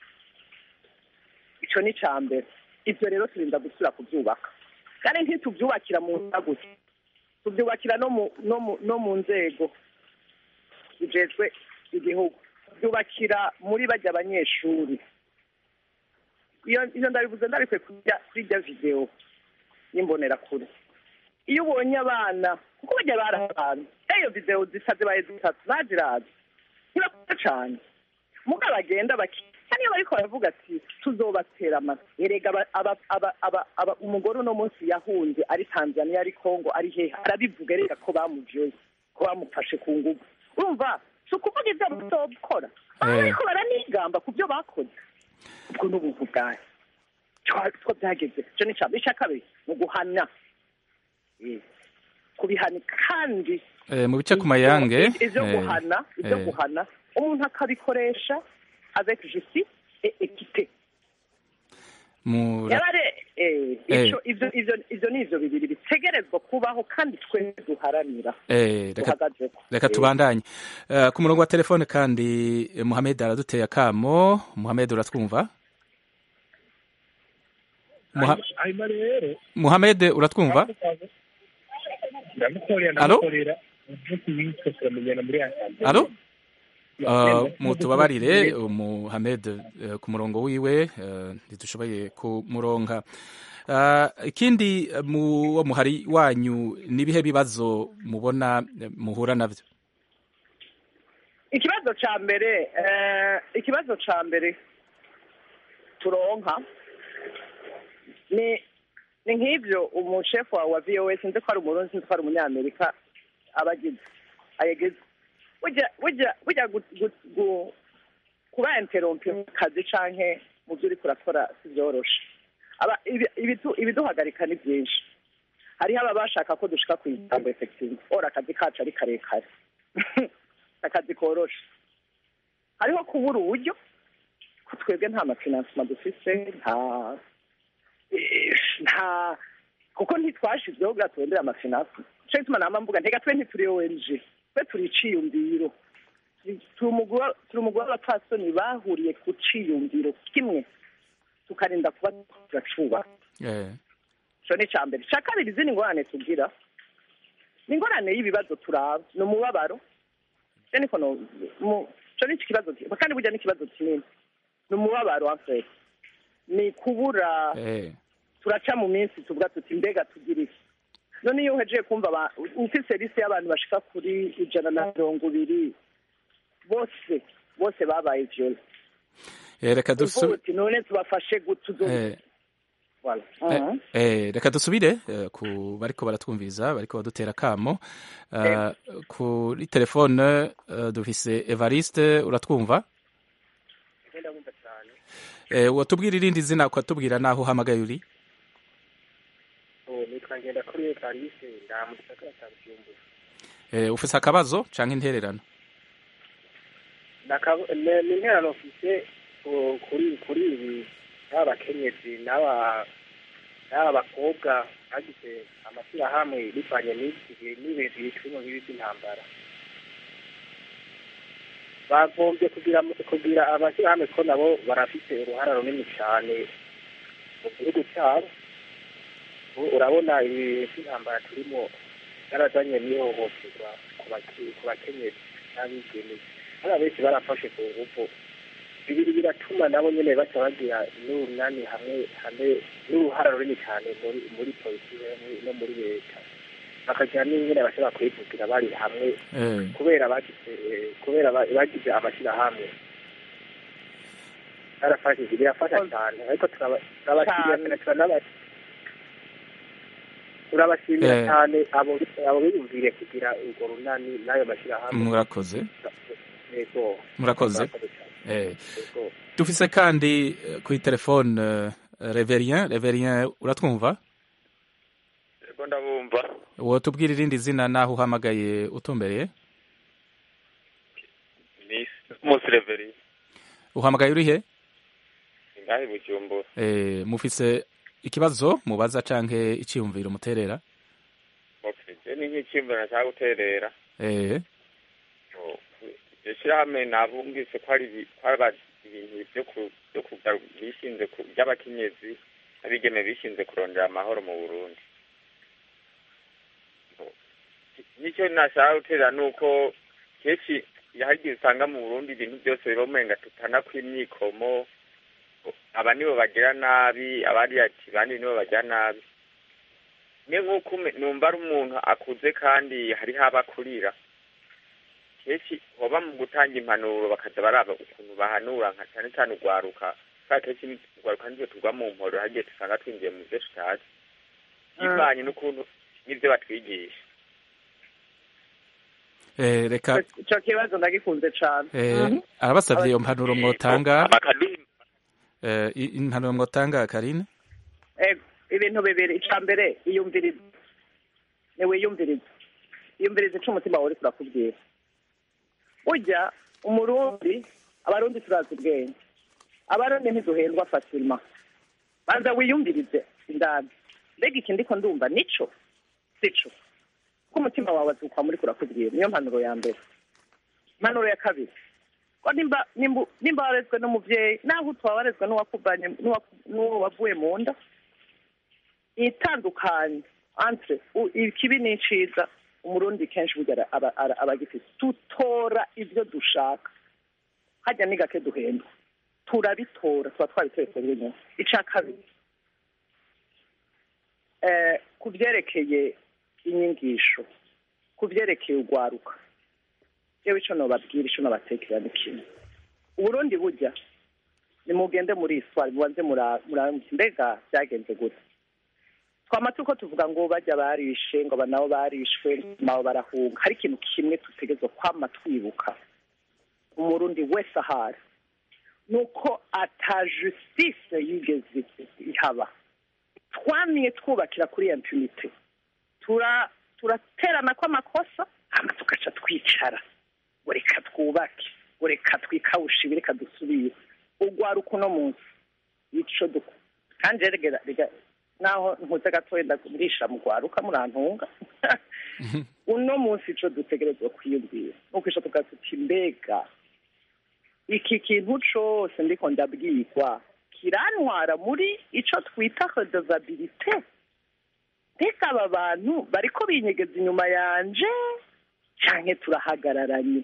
icyo ni icya mbere ibyo rero turinda gusubira kubyubaka kandi ntitubyubakira mu nda gusa tubyubakira no mu no mu no mu nzego zijejwe igihugu tubyubakira muri bajya abanyeshuri iyo iyo ndabivuze ndabikwiye kujya kuri irya videwo y'imbonerakure iyo ubonye abana kuko bajya bari abantu iyo videwo zisa zibaye zitatu nazirazi ntibakunda cyane muga bagenda baki kandi iyo bariko baravuga ati tuzobatera amata erega aba- aba- aba- aba- aba- umugore uno munsi yahunze ari tanzania ari congo ari hehe arabivuga erega ko bamujoye ko bamufashe ku nguvu urumva si ukuvuga ibyo bazokora baba Eh. bariko baranigamba ku byo bakoze ubwo ni ubuntu bwayo two byageze icyo ni icya icya kabiri ni uguhana Eh, kubihana kandi eh, mu bice ku mayange ivyo eh, guhana ivyo eh, guhana umuntu akabikoresha avec justice et équité mura- yarare eh, Eh. ico ivyo ivyo ivyo ni ivyo bibiri bitegerezwa kubaho kandi twese duharanira eh, reka duhagazeko reka Eh, tubandanye Eh, ku murongo wa telefone kandi eh, muhamed araduteye akamo muhamed uratwumva Muha- hanyuma rero muhamed uratwumva ndamukorera Alo? ndamukorera umunsi witwa turamenyana muri asambere alo Uh, mutubabarire muhamed eh, ku murongo wiwe eh, ntidushoboye kumuronka Uh, ikindi eh, mu wo muhari wanyu nibihe bibazo mubona eh, muhura navyo ikibazo ca mbere eh, ikibazo ca mbere turonka ni ni nk'ivyo umushefu wawe wa voa sinzi ko ari umurundi sinzi ko ari umunyamerika aba agize ayegeze burya burya burya gu- gu- gu- kuba interompe mu kazi canke mu byo uriko urakora si byoroshe Aba- ibi- ibidu- ibiduhagarika ni byinshi hariho aba bashaka ko dushika ku ijambo effective ora akazi kacu ari karekare akazi koroshe hariho kubura uburyo ko twebwe nta mafinansima dufise nta eh, nta kuko ntitwashizweho bwa turondera amafinansima nico gituma nama mvuga ntega twe ntituri ONG twe turi iciyumviro turi umugwi wa- turi umugwi w'abapfasoni bahuriye ku ciyumviro kimwe tukarinda kuba turacubaka Eh, ico ni ica mbere ica kabiri izindi ngorane tugira ni ingorane y'ibibazo turaba ni umubabaro je niko no mu- ico ni ikibazo ki- kandi burya n'ikibazo kinini ni umubabaro afere ni kubura eh, turaca mu minsi tuvuga tuti mbega tugira iki none iyo uhejeje kumva aba- ufise lisi y'abantu bashika kuri ijana na mirongo ibiri bose bose babaye viole eh, reka uvuga dusu- uti none tubafashe gutuzo eh, Voilà. Eh, Mhm. eh, reka dusubire eh, ku bariko baratwumviriza bariko badutera kamo Eh, kuri telefone eh, dufise evariste uratwumva ndabumva cyane Eh, watubwira irindi zina ukatubwira naho uhamagaye uri ubu nitwa ngenda kuri evariste nda mu gisagara cya bujumbura Eh, ufise akabazo canke intererano Naka- ne- ni interano mfise uh, kuri kuri ibi n'aba bakenyezi n'aba n'aba bakobwa bagize amashyirahamwe bivanye n'iki gihe n'ibintu bicuma nk'ibi by'intambara bagombye kugira kugira amashyirahamwe ko nabo barafite uruhara runini cyane mu gihugu cyabo ubu urabona ibi by'intambara turimo byarazanye n'ihohoterwa ku bake- ku bakenyezi n'abigeme hari abenshi barafashe ku ngufu bibiri biratuma nabo nyene baca bagira n'urunani hamwe hamwe n'uruhara runini cyane muri muri politiki no- no muri leta bakagira n'ingene bashobora kwivugira bari hamwe Eh. kubera bagize eh, kubera ba- bagize amashyirahamwe barafashije birafasha cyane ariko turaba- turabashimira Cyane. turanaba- turabashimira Eh. cyane abo abo biyumvire kugira urwo runani n'ayo mashyirahamwe murakoze yego murakoze Murakoze cyane. Eh, Yego. dufise kandi eh, kuri telefone eh, reverien reverien uratwumva Ego ndabumva wotubwira irindi zina naho uhamagaye utumbereye ni Musi Reveri uhamagaye urihe ngahe Bujumbura Eh, mufise ikibazo mubaza canke iciyumviro muterera okay je ni nk'ikimbura nashaka guterera Eh, iryo shirahamwe nabumvise ko ari ibi- ko ari ibintu byo ku- byo kugaru- bishinze ku by'abakenyezi n'abigeme bishinze kurondera amahoro mu Burundi nicyo nashaka guterera ni uko kenshi yahagiye usanga mu Burundi ibintu byose biba umenga tutana kw'imyikomo aba nibo bagira nabi abandi ati bandi nibo bagira nabi ni nk'uko ume- numva ari umuntu akuze kandi hariho abakurira kenshi hoba mu gutanga impanuro bakaza baraba ukuntu bahanura nka cyane cyane urwaruka kubera kenshi urwaruka nivyo tugwa mu mporo hagiye dusanga twinjiye mu byo tutazi bivanye n'ukuntu n'ibyo batwigisha eh, reka ico kibazo ndagikunze cane eh, arabasavye iyo mpanuro mwotanga eh, i- impanuro mwotanga karine Ego, ibintu bibiri ica mbere iyumviriza niwiyumviriza iyumviriza ico umutima wawe uriko urakubwira burya umurundi abarundi turazi ubwenge abarundi ntiduhendwa fasima banza wiyumvirize indani mbega iki ndiko ndumva nico sico ko umutima wawe azukwa muri kurakubwira niyo mpanuro ya mbere impanuro ya kabiri ko nimba nimba nimba warezwe n'umuvyeyi naho utwa warezwe n'uwakuvanye n'uwaku- n'uwo wavuye mu nda itandukanye entre u- ikibi n'iciza umurundi kenshi burya ara- aba- ara- aba agifise tutora ivyo dushaka harya ni gake duhendwa turabitora tuba twabitoye twebwe nyene ica kabiri eh, ku vyerekeye inyigisho ku vyerekeye urwaruka yewe ico nobabwira ico nobatekera ni kimwe uburundi burya nimugende muri iswari mubanze mura- mura- mbega vyagenze gute twama turiko tuvuga ngo bajya barishe ngo aba nabo barishwe nabo barahunga hari ikintu kimwe tutegerezwa kwama twibuka umurundi wese ahari ni uko ata justice yigeze ihaba twamye twubakira kuri iyo impunite tura turaterana kw'amakosa hama tugaca twicara ngo reka twubake ngo reka twikawushe ibi reka dusubire ugwaruka uno munsi ico duko kandi rega rega naho nkuze gatoya ndagurisha mu gwaruka murantunga uno munsi ico dutegerezwa kwiyumvira nuko ico tugaca tuti mbega iki kintu cose ndiko ndabwirwa kirantwara muri ico twita redevabilite mbega aba bantu bariko binyegeza inyuma yanje canke turahagararanye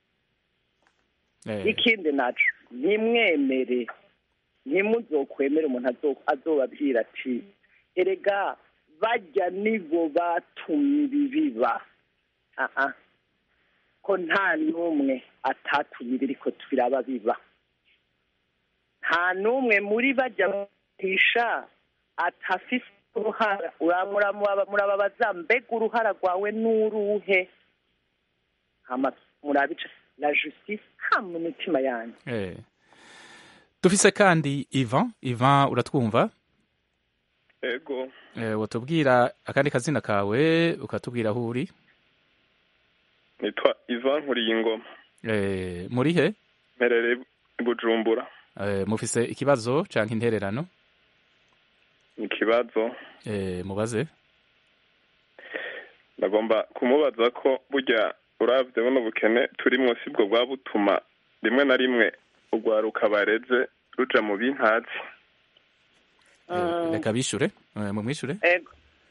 ikindi naco ntimwemere ntimuzokwemere umuntu azo- azobabwira ati erega bajya nibo batumye ibi biba aha ko nta n'umwe atatumye ibiriko biraba biba nta n'umwe muri bajya batisha atafise uruhara uramura murababaza mbega uruhara rwawe n'uruhe hama murabica la justice ha mu mitima yanyu Eh. dufise kandi ivan ivan uratwumva ego eh, watubwira akandi kazina kawe ukatubwira aho uri nitwa ivan nkuriye ingoma eh, muri he mperere i bujumbura eh, mufise ikibazo canke intererano ikibazo eh, mubaze ndagomba kumubaza ko burya uravye buno bukene turi munsi bwo bwa butuma rimwe na rimwe urwaruka bareze ruja mu bintazi eh, reka bishure eh, mumwishure ego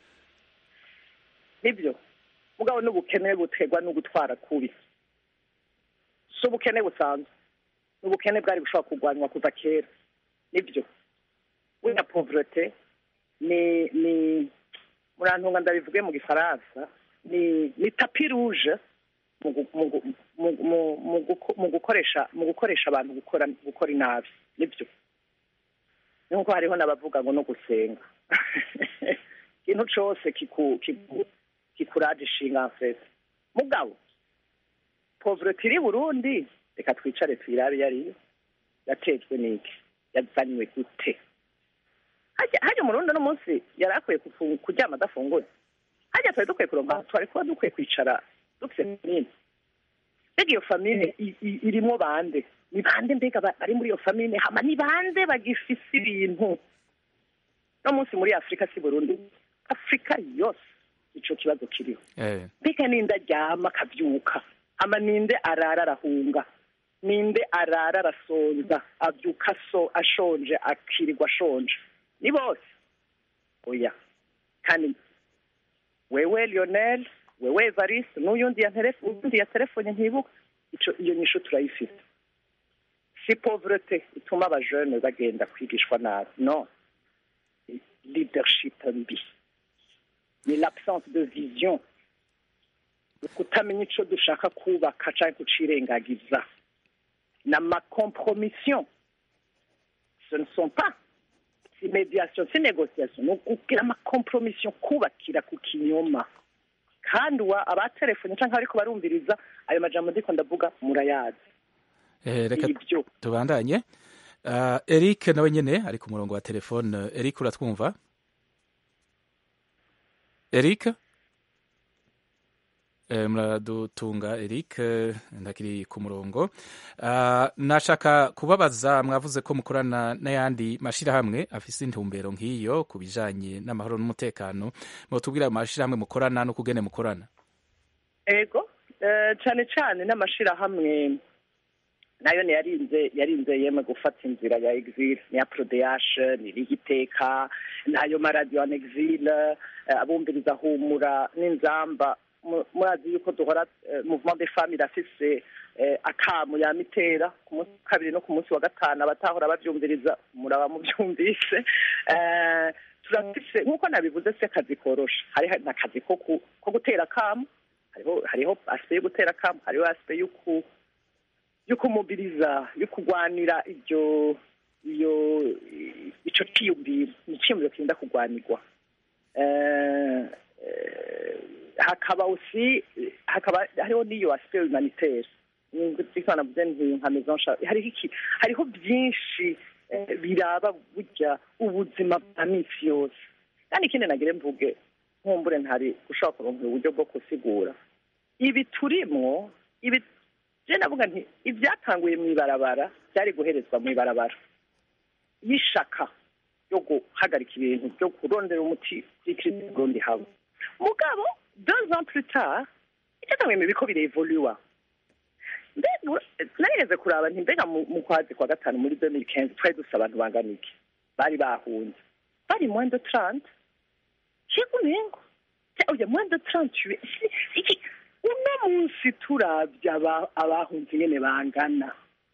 nibyo mugabo n'ubukene buterwa no gutwara kubi si ubukene busanzwe ni ubukene bwari bushobora kurwanywa kuva kera nibyo buriya povrete ni ni murantunga ndabivuge mu gifaransa ni ni tapi ruje mu gu- mu gu- mu- mu- mu guko- mu gukoresha mu gukoresha abantu gukora gukora inabi nibyo nkuko hariho n'abavuga ngo no gusenga ikintu cose kiku kiku kikuraje ishinga mfese mugabo povrete iri burundi reka twicare tuyirabe iyo ariyo yatejwe n'iki yazanywe gute hajya hajya umurundi uno munsi yari akwiye kufu- kuryama adafunguye hajya twari dukwiye kuronka twari kuba dukwiye kwicara dufise famine mbega iyo famine i- i- irimwo bande ni bande mbega ba- bari muri iyo famine hama ni bande bagifise ibintu no munsi muri afurika si burundi afurika yose ico kibazo kiriho eh, mbega ninde aryama akavyuka ama ninde arara arahunga ninde arara arasonza avyuka so ashonje akirirwa ashonje ni bose oya kandi wewe lionel wewe evariste n'uyundi ya telefone uyundi ya telefone ntibuka ico iyo nyisho turayifite si pauvreté ituma abajene bagenda kwigishwa nabi no leadership mbi ni l'absence de vision kutamenya ico dushaka kubaka canke kucirengagiza na macompromission ce ne sont pas si mediation si négociation ni ukugira amacompromission kubakira ku kinyoma kandi uwa abatelefone canke bariko barumviriza ayo majambo ndiko ndavuga murayazi eh, reka Ibyo. tubandanye uh, eric nawe nyene ari ku murongo wa telefone eric uratwumva eric Eh, muradutunga eric eh, ndakiri ku murongo Ah, nashaka kubabaza mwavuze ko mukorana n'ayandi mashirahamwe afise intumbero nk'iyo ku bijanye n'amahoro n'umutekano mutubwira ayo mashirahamwe mukorana no kugene mukorana ego eh, cane cane n'amashirahamwe nayo niyarinze yarinze yemwe gufata inzira ya exil niya prodeash ni rigiteka nayo maradiyo an exil eh, abumviriza humura n'inzamba Mu- murazi yuko duhora eh, mouvement des femmes irafise eh, akamu ya mitera ku munsi wa kabiri no ku munsi wa gatanu abatahora bavyumviriza muraba muvyumvise Eh, turafise nk'uko nabivuze si akazi korosha hari n'akazi ko ku- ko gutera akamu hariho hariho aspect yo gutera akamu hariho aspect yo ku yo kumobiriza yo kurwanira ibyo iyo ico ciyumviro ni iciyumviro kirinda kurwanirwa Eh, eh, hakaba usi hakaba hariho n'iyo aspect humanitaire nzikana navuze nti nka maison Charles hariho iki hariho byinshi eh, biraba burya ubuzima bwa minsi yose kandi ikindi nagire mvuge nkumbure ntari gushobora kuronka uburyo bwo gusigura ibi turimwo ibi je navuga nti ibyatanguye mu ibarabara byari guherezwa mu ibarabara y'ishaka yo guhagarika ibintu byo kurondera umuti w'ikirisi burundi haba mugabo deux ans plus tard icyatanguye mu biko birevoluwa narigeze kuraba nti mbega mu mu kwezi kwa gatanu muri 2015 twari dufite abantu bangana iki bari bahunze bari moins de 30 yego nengo oya moins de 38 Si- iki uno munsi turavye aba- abahunze nyene bangana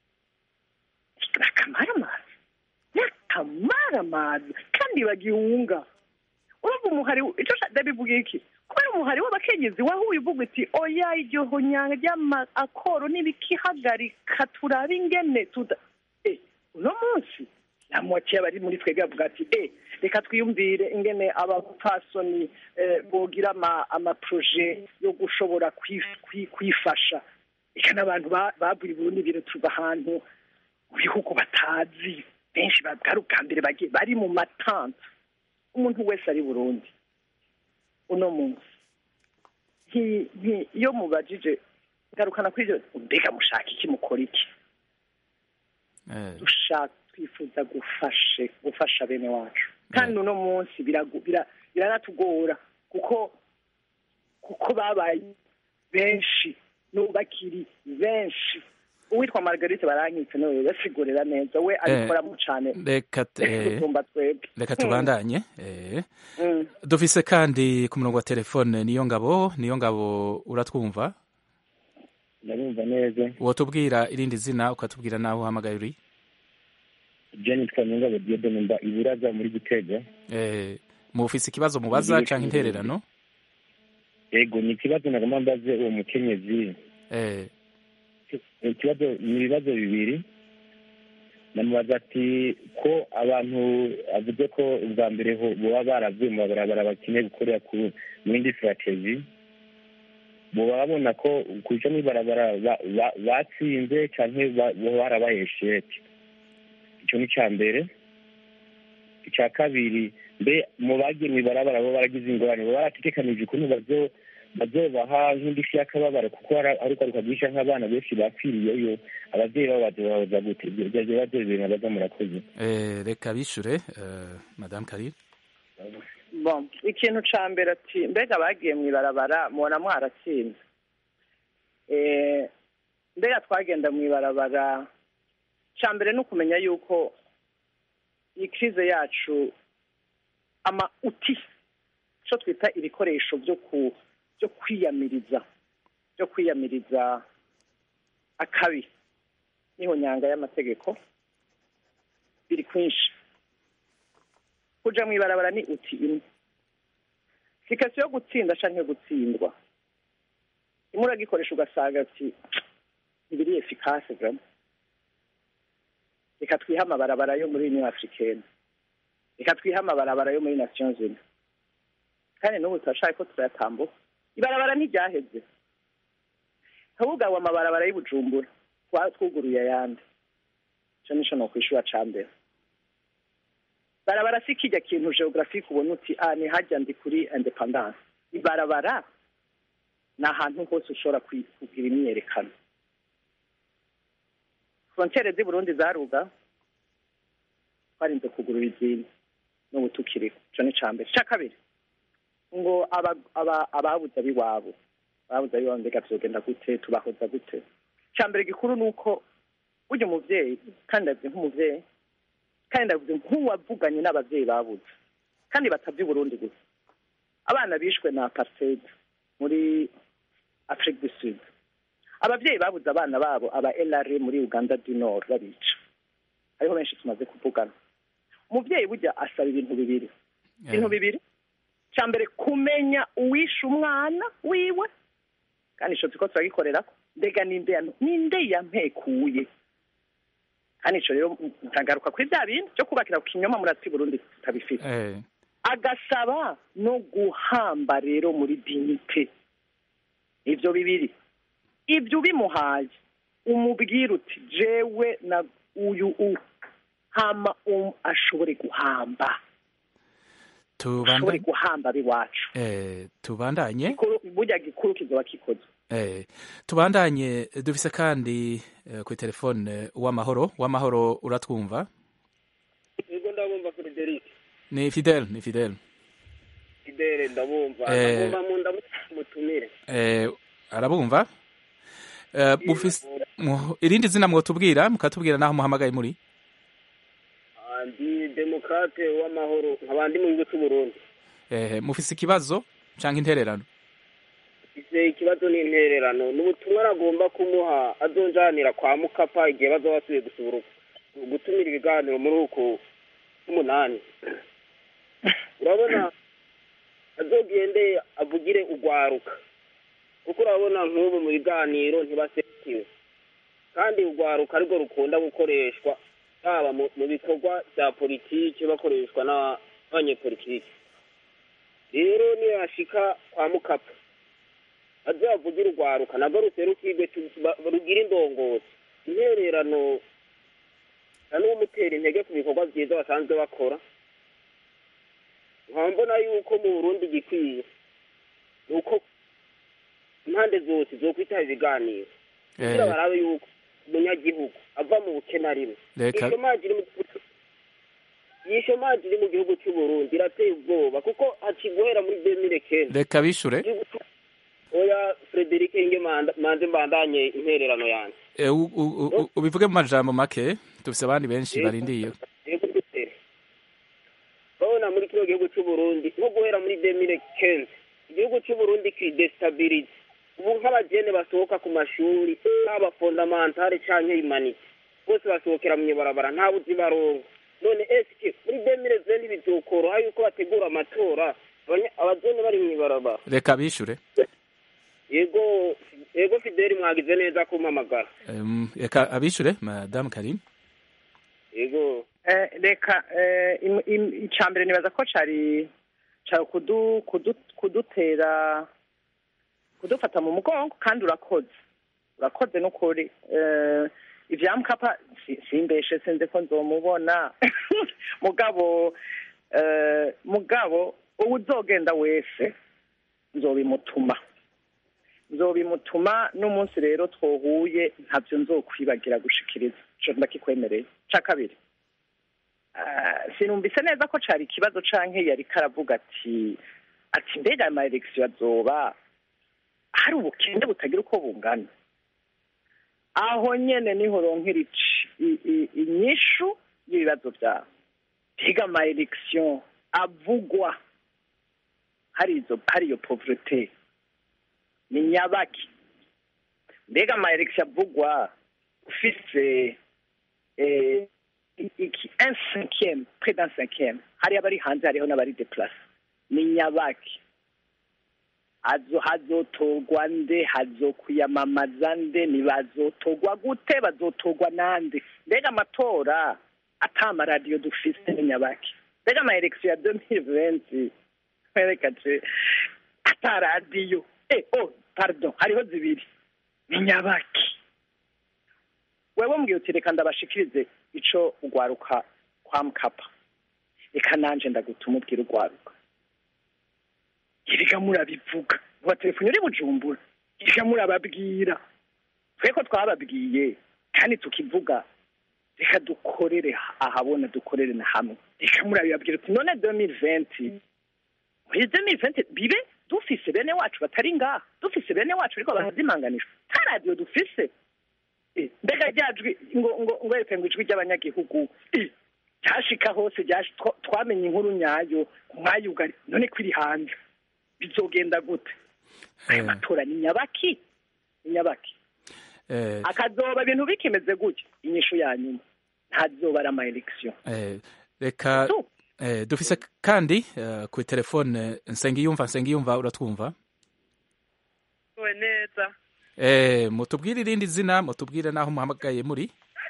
akamaramazi n'akamaramazi kandi bagihunga urumva umuhari ico ndabivuga iki kubera umuhari w'abakenyezi wahuye uvuga uti oya iryo honyanga ry'amakoro n'ibikihagarika turabe ingene tuda Eh, uno munsi namwakeye abari muri twebwe avuga ati eh reka twiyumvire ingene abapfasoni eh, bogira ama- amaproje yo gushobora kwif- kwi- kwifasha reka n'abantu ba- bavuye i burundi biretuva ahantu mu bihugu batazi benshi bwari ubwa mbere bagiye bari mu matanta umuntu wese ari burundi uno munsi nti- nti- iyo mubajije garukana kuri ibyo mbega mushaka iki mukora iki Eh, dushaka twifuza gufashe gufasha bene wacu kandi uno munsi biragu- bira- biranatugora kuko kuko babaye benshi n'ubu bakiri benshi uwitwa margarite barankitse nawe basigurira neza we abikoramo cyane reka eh, gusumba twebwe reka tubandanye eh. Mm. dufise kandi ku murongo wa telefone niyo ngabo niyo ngabo uratwumva ndabumva neza wotubwira irindi zina ukatubwira naho uhamagaye uri je nitwa niyongabo diodone mba iburaza muri gitega eh, mufise ikibazo mubaza Ngiye canke kumva. intererano ego ni ikibazo nagomba mbaze uwo mukenyezi eh, ikibazo ni ibibazo bibiri namubaza ati ko abantu avuze ko ubwa mbere ho boba baravuye mu mabarabara bakeneye gukorera ku mu yindi sirategi boba babona ko kuja mw'ibarabara ba- ba- batsinze canke ba- boba barabaye sheke ico ni ica mbere ica kabiri mbe mu bagiye mw'ibarabara bo baragize ingorane boba barategekanije ukuntu bazo bazobaha nk'indishyi y'akababaro kuko hari ari ugaruka bwisha nk'abana benshi bapfiriyeyo abavyeyi babo bazobahoza gute ivyo ivyo bibazo bibiri nabaza murakoze eh, reka bishure eh, madame karire bon ikintu ca mbere ati mbega bagiye mu ibarabara mubona mwaratsinze Eh, mbega twagenda mu ibarabara ca mbere ni ukumenya yuko iyi krize yacu ama uti ico twita ibikoresho vyo ku byo kwiyamiriza byo kwiyamiriza akabi niho nyanga y'amategeko biri kwinshi kuja mu ibarabara ni uti imwe si kasi yo gutsinda canke gutsindwa imwe uragikoresha ugasanga ati ntibiri efikase vraiment reka twihe amabarabara yo muri union africaine reka twihe amabarabara yo muri nations unies kandi n'ubu turashaka ko turayatambuka ibarabara ntiryaheze ntubugawe amabarabara y'ubujumbura twa- twuguruye ayandi ico nico nokwishura ca mbere barabara si kirya kintu geographique ubona uti ah ni hajya ndi kuri independance ibarabara ni ahantu hose ushobora kwi- kugira imyiyerekano frontiere z'i burundi zaruga twarinze kugurura izindi n'ubu tukiriho ico ni ca mbere ica kabiri ngo aba- aba- ababuze ab'iwabo ababuze ab'iwabo mbega vyogenda gute tubahoza gute ica mbere gikuru ni uko burya umuvyeyi kandi ndavuze nk'umuvyeyi kandi ndavuze nk'uwavuganye n'abavyeyi babuze kandi batavye Burundi gusa abana bishwe na apartheid muri Afrique du Sud abavyeyi babuze abana babo aba LRA muri Uganda du Nord babica hariho benshi tumaze kuvugana umuvyeyi burya asaba ibintu bibiri ibintu bibiri cya mbere kumenya uwishe umwana wiwe kandi ico turiko turagikorerako mbega ninde yano- ninde yampekuye kandi ico rero ntagaruka kuri bya bindi byo kubakira ku kinyoma muratsi Burundi tutabifite eh, agasaba no guhamba rero muri dignité ivyo bibiri ibyo ubimuhaye umubwire uti jewe na uyu u hama um, ashobore guhamba ashobore tubandanye guhamba abiwacu eh, tubandanye Gikuru- burya gikuru kizoba kikoze Eh, tubandanye dufise kandi eh, kuri telefone uwamahoro uwamahoro uratwumva yego ndabumva frederic ni fidel ni fidel idere ndabumva Eh. ndabumva mu ndamutumire eh, arabumva eh, mufise mu- irindi zina mwotubwira mukatubwira naho muhamagaye muri Ah, ndi demokrate w'amahoro nkaba ndi mu gihugu cy'uburundi eh, mufise ikibazo canke intererano ise ikibazo n'intererano ni ubutumwa aragomba kumuha azonjanira kwa mukapa igihe bazaba basubiye gusura gutumira ibiganiro muri uku k'umunani urabona azogende avugire ugwaruka kuko urabona nk'ubu mu biganiro ntibasekiwe kandi ugwaruka arirwo rukunda gukoreshwa haba mu mu bikorwa bya politiki bakoreshwa n'aba- n'abanyepolitiki rero niyo yashika kwa mukapa azavugira urwaruka nabwo ruserukirwe tu- ba- rugira indongozi intererano na n'umutera intege ku bikorwa byiza basanzwe bakora nkaba mbona yuko mu burundi igikwiye ni uko impande zose zokwitaba ibiganiro kugira Eh. barabe yuko umunyagihugu ava mu bukene arimo Reka- ishomaji iri mu iyi shomaji iri mu gihugu cy'u Burundi irateye ubwoba kuko hakiguhera muri demire kenda reka bishure oya frederic inge manda- manze mbandanye intererano yanjye eh, u- u- u- ubivuge mu majambo make dufise abandi benshi Yego. barindiye yego dutere urabona muri kino gihugu cy'u Burundi nko guhera muri demire kenze igihugu cy'u Burundi kidestabilize ubu nk'abagene basohoka ku mashuri haba fondamentale canke imanite bose basohokera mu ibarabara nta buzi baronka none eske muri demire zeni bizokoroha yuko bategura amatora abanya- abagene bari mu ibarabara reka bishure yego yego fideli mwagize neza kumpamagara Em, reka abishure madame karim yego Eh, reka eh, im- im- icya mbere nibaza ko cari cari kudu, kudu, kudutera kudufata mu mugongo kandi urakoze urakoze n'ukuri eh, ivya mukapa si- simbeshe sinzi ko nzomubona mugabo eh, mugabo uwo uzogenda wese nzobimutuma nzobimutuma n'umunsi rero twohuye ntabyo nzokwibagira gushikiriza ico ndakikwemereye ca kabiri Ah, sinumvise neza ko cari ikibazo canke yari karavuga ati ati mbega ama election azoba hari ubukende butagira uko bungana aho nyene niho ronkera ici- i- i- inyishu y'ibibazo vyawe mbega ama election avugwa hari izo hari iyo pauvreté ni nyabaki mbega ama election avugwa ufise eh, iki un cinquième près d'un cinquième hariyo abari hanze hariho n'abari deplace ni nyabaki hazo hazotorwa nde hazokwiyamamaza nde ntibazotogwa gute bazotogwa nande mbega amatora ata amaradiyo dufise ni nyabaki mbega ama election ya 2020 mwerekaje ata radiyo eh oh pardon hariho zibiri ni nyabaki wewe mbwiye uti reka ndabashikirize ico ugwaruka kwa mkapa reka nanje ndagutuma ubwira ugwaruka reka murabivuga telefone uri bujumbura reka murababwira tweko twababwiye kandi tukivuga reka dukorere ahabona dukorere na hamwe reka murabibabwira uti none 2020 muri 2020 bibe dufise bene wacu batari ngaha dufise bene wacu ariko barazimanganishwa nta radiyo dufise Eh, mbega ryajwi ngo ngo ngo reka ngo ijwi ry'abanyagihugu eh, ryashika hose ryashi- twa- twamenye inkuru nyayo mwayugari none ko iri hanze bizogenda gute aya matora ni nyabaki ni nyabaki eh, akazoba ibintu bikimeze gutya inyishu ya nyuma ntazoba ari ama election eh, reka eh, dufise kandi eh, kuri telefone nsengiyumva nsengiyumva uratwumva we neza eh, mutubwire irindi zina mutubwire naho muhamagaye muri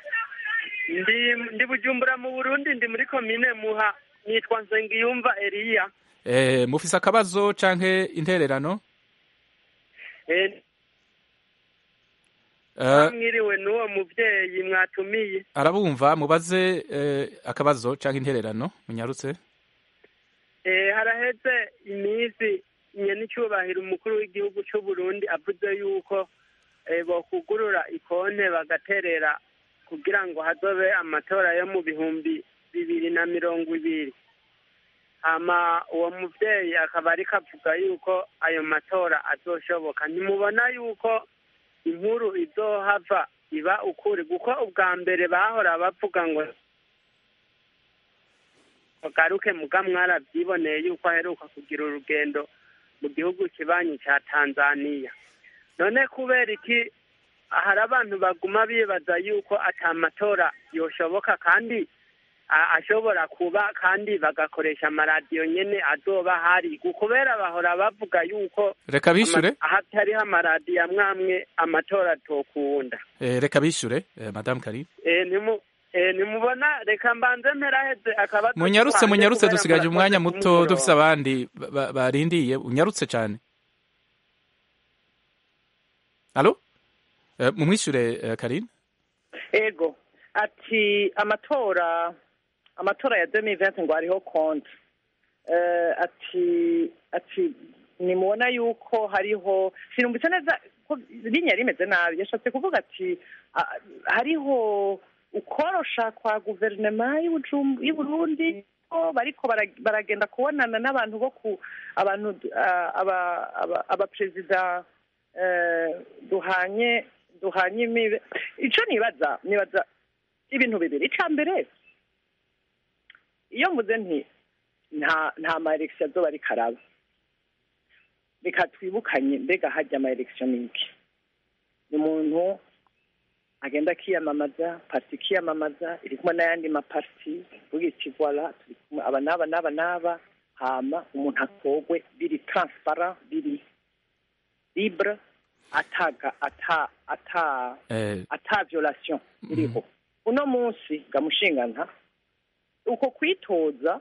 ndi ndi bujumbura mu burundi ndi muri komine muha nitwa nsengiyumva eliya eh, mufise akabazo canke intererano Eh, Eh, mwiriwe n'uwo muvyeyi mwatumiye arabumva mubaze eh, akabazo cyangwa intererano munyarutse Eh, haraheze iminsi nyenicubahiro umukuru w'igihugu c'u Burundi avuze yuko eh, bokugurura ikonte bagaterera kugira ngo hazobe amatora yo mu bihumbi bibiri na mirongo ibiri hama uwo muvyeyi akaba ariko avuga yuko ayo matora azoshoboka ntimubona yuko inkuru izohava iba ukuri kuko ubwa mbere bahora bavuga ngo bagaruke muga mwarabyiboneye yuko aheruka kugira urugendo mu gihugu kibanyi cya tanzaniya none kubera iki hari abantu baguma bibaza yuko ata matora yoshoboka kandi a- ashobora kuba kandi bagakoresha amaradiyo nyene azoba hari kubera bahora bavuga yuko Reka bishure. ama- ahatariho amaradiyo amwe amwe amatora atokunda Eh, reka bishure eh, madame Karim Eh, nimu- eh, nimubona reka mbanze mperaheze akaba munyarutse munyarutse dusigaje umwanya muto dufise abandi ba- ba- barindiye unyarutse cyane alo eh, mumwishure eh, Karim ego ati amatora amatora ya 2020 ngo hariho konti eh, ati ati nimubona yuko hariho sinumvise neza ko linya rimeze nabi yashatse kuvuga ati ah, hariho ukorosha kwa guverinoma y'Ubujum- y'uburundi ko bariko bara- baragenda kubonana n'abantu bo ku abantu ah, aba- aba- abaperezida eh, duhanye duhanye imibe ico nibaza nibaza ibintu bibiri ica mbere iyo mvuze nti nta nta ma election azoba ariko araba reka twibukanye mbega hajya ama election ni iki ni umuntu agenda akiyamamaza parti ikiyamamaza iri kumwe n'ayandi maparti vuga iti voila turi kumwe aba n'aba n'aba n'aba hama umuntu atogwe biri transparent biri libre ataga ata ata eh, ata violation iriho uno munsi gamushingana uko kwitoza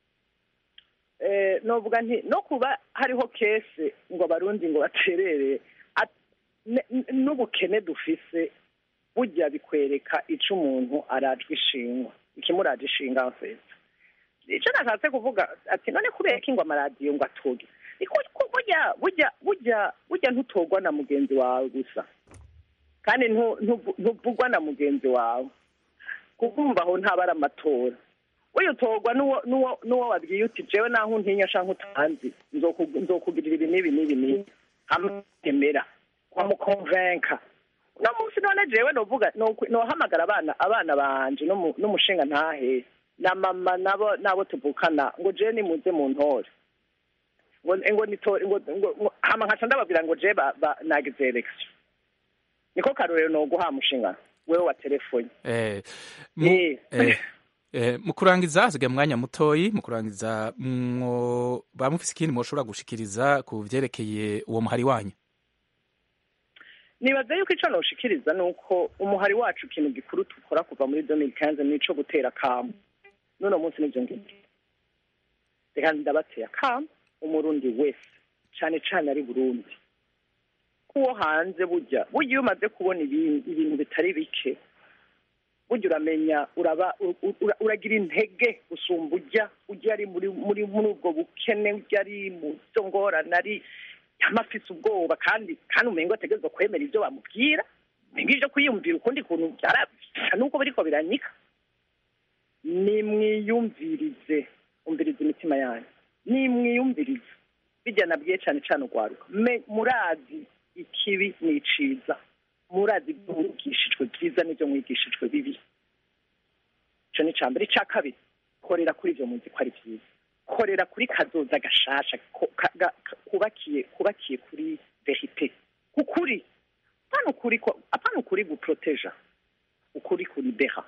eh, novuga nti no kuba hariho kese ngo abarundi ngo baterere at- ne- n- n'ubukene dufise burya bikwereka ico umuntu arajwe ishingwa ikimuraje ishinga mfeza ico nashatse kuvuga ati none kubera iki ngo amaradiyo ngo atoge Iko- ko burya burya burya burya ntutogwa na mugenzi wawe gusa kandi ntu- ntuvu- ntuvugwa na mugenzi wawe kukumva aho ntaba ari amatora wewe utogwa n'uwo n'uwo n'uwo wabwiye uti jewe naho untinya canke utanzi nzoku- nzokugirira ibi n'ibi n'ibi n'ibi amutemera wamukonvenka uno munsi none jewe novuga nokwi- nohamagara abana abana banje n'umu- n'umushinga ntahe na mama nabo nabo tuvukana ngo jewe nimuze mu ntore ngo ngo nitore ngo ngo- ngo- hama nkaca ndababwira ngo jewe ba- ba- nagize election niko karorero noguha mushinga wewe wa telefone eh, mu, eh, eh, mu kurangiza hasigaye umwanya mutoyi mu kurangiza mwo ba mufise ikindi mwoshobora gushikiriza ku vyerekeye uwo muhari wanyu nibaza yuko ico noshikiriza ni uko umuhari wacu ikintu gikuru dukora kuva muri 2015 nico gutera kamu none munsi nivyo ngivyo reka ndabateye akamu umurundi wese cane cane ari burundi kuwo hanze burya burya iyo umaze kubona ibintu ibintu bitari bike burya uramenya uraba u- u- uragira intege gusumba ujya ujya ari muri muri muri ubwo bukene ujya ari mu zo ngorane ari amafise ubwoba kandi kandi umengo ategerezwa kwemera ibyo bamubwira umenga ivyo kwiyumvira ukundi kuntu byarasa nuko biriko biranyika nimwiyumvirize umviriza imitima yanyu nimwiyumvirize bijya nabwiye cane cane urwaruka Me- murazi ikibi n'iciza murazi ibyo mwigishijwe byiza n'ibyo mwigishijwe bibi ico ni icambere ica kabiri korera kuri ivyo muzi ko ari vyiza korera kuri kazoza gashasha ko- ka- ga- ka- kubakiye kubakiye kuri verite kukuri apana ukuri ko- apana ukuri guproteja ukuri kuri beha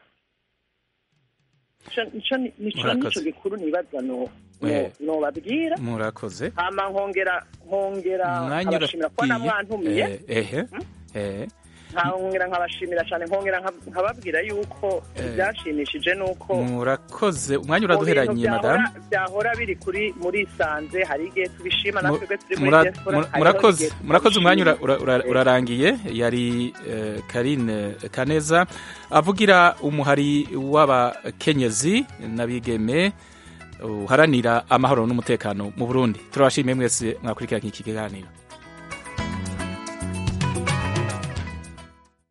Ico- ico ni- nico Murakoze. nico gikuru nibaza no Eh. no- nobabwira murakoze hama nkongera nkongera umwanya abashimira kubona uragiye mwantumiye Eh, ehe eh nkongera nkabashimira cyane nkongera nka- nkababwira yuko Eh. ibyashimishije ni uko murakoze umwanya mu bintu uraduheranye byahora- madamu byahora biri kuri muri sanze hari igihe tubishima Mu- natwe turi muri mura- diaspora mura- hariho murakoze igihe murakoze umwanya ura- tubishima. ura- ura- urarangiye yari eh, karine kaneza avugira umuhari w'abakenyezi n'abigeme uharanira amahoro n'umutekano mu burundi turabashimiye mwese mwakurikiranye iki kiganiro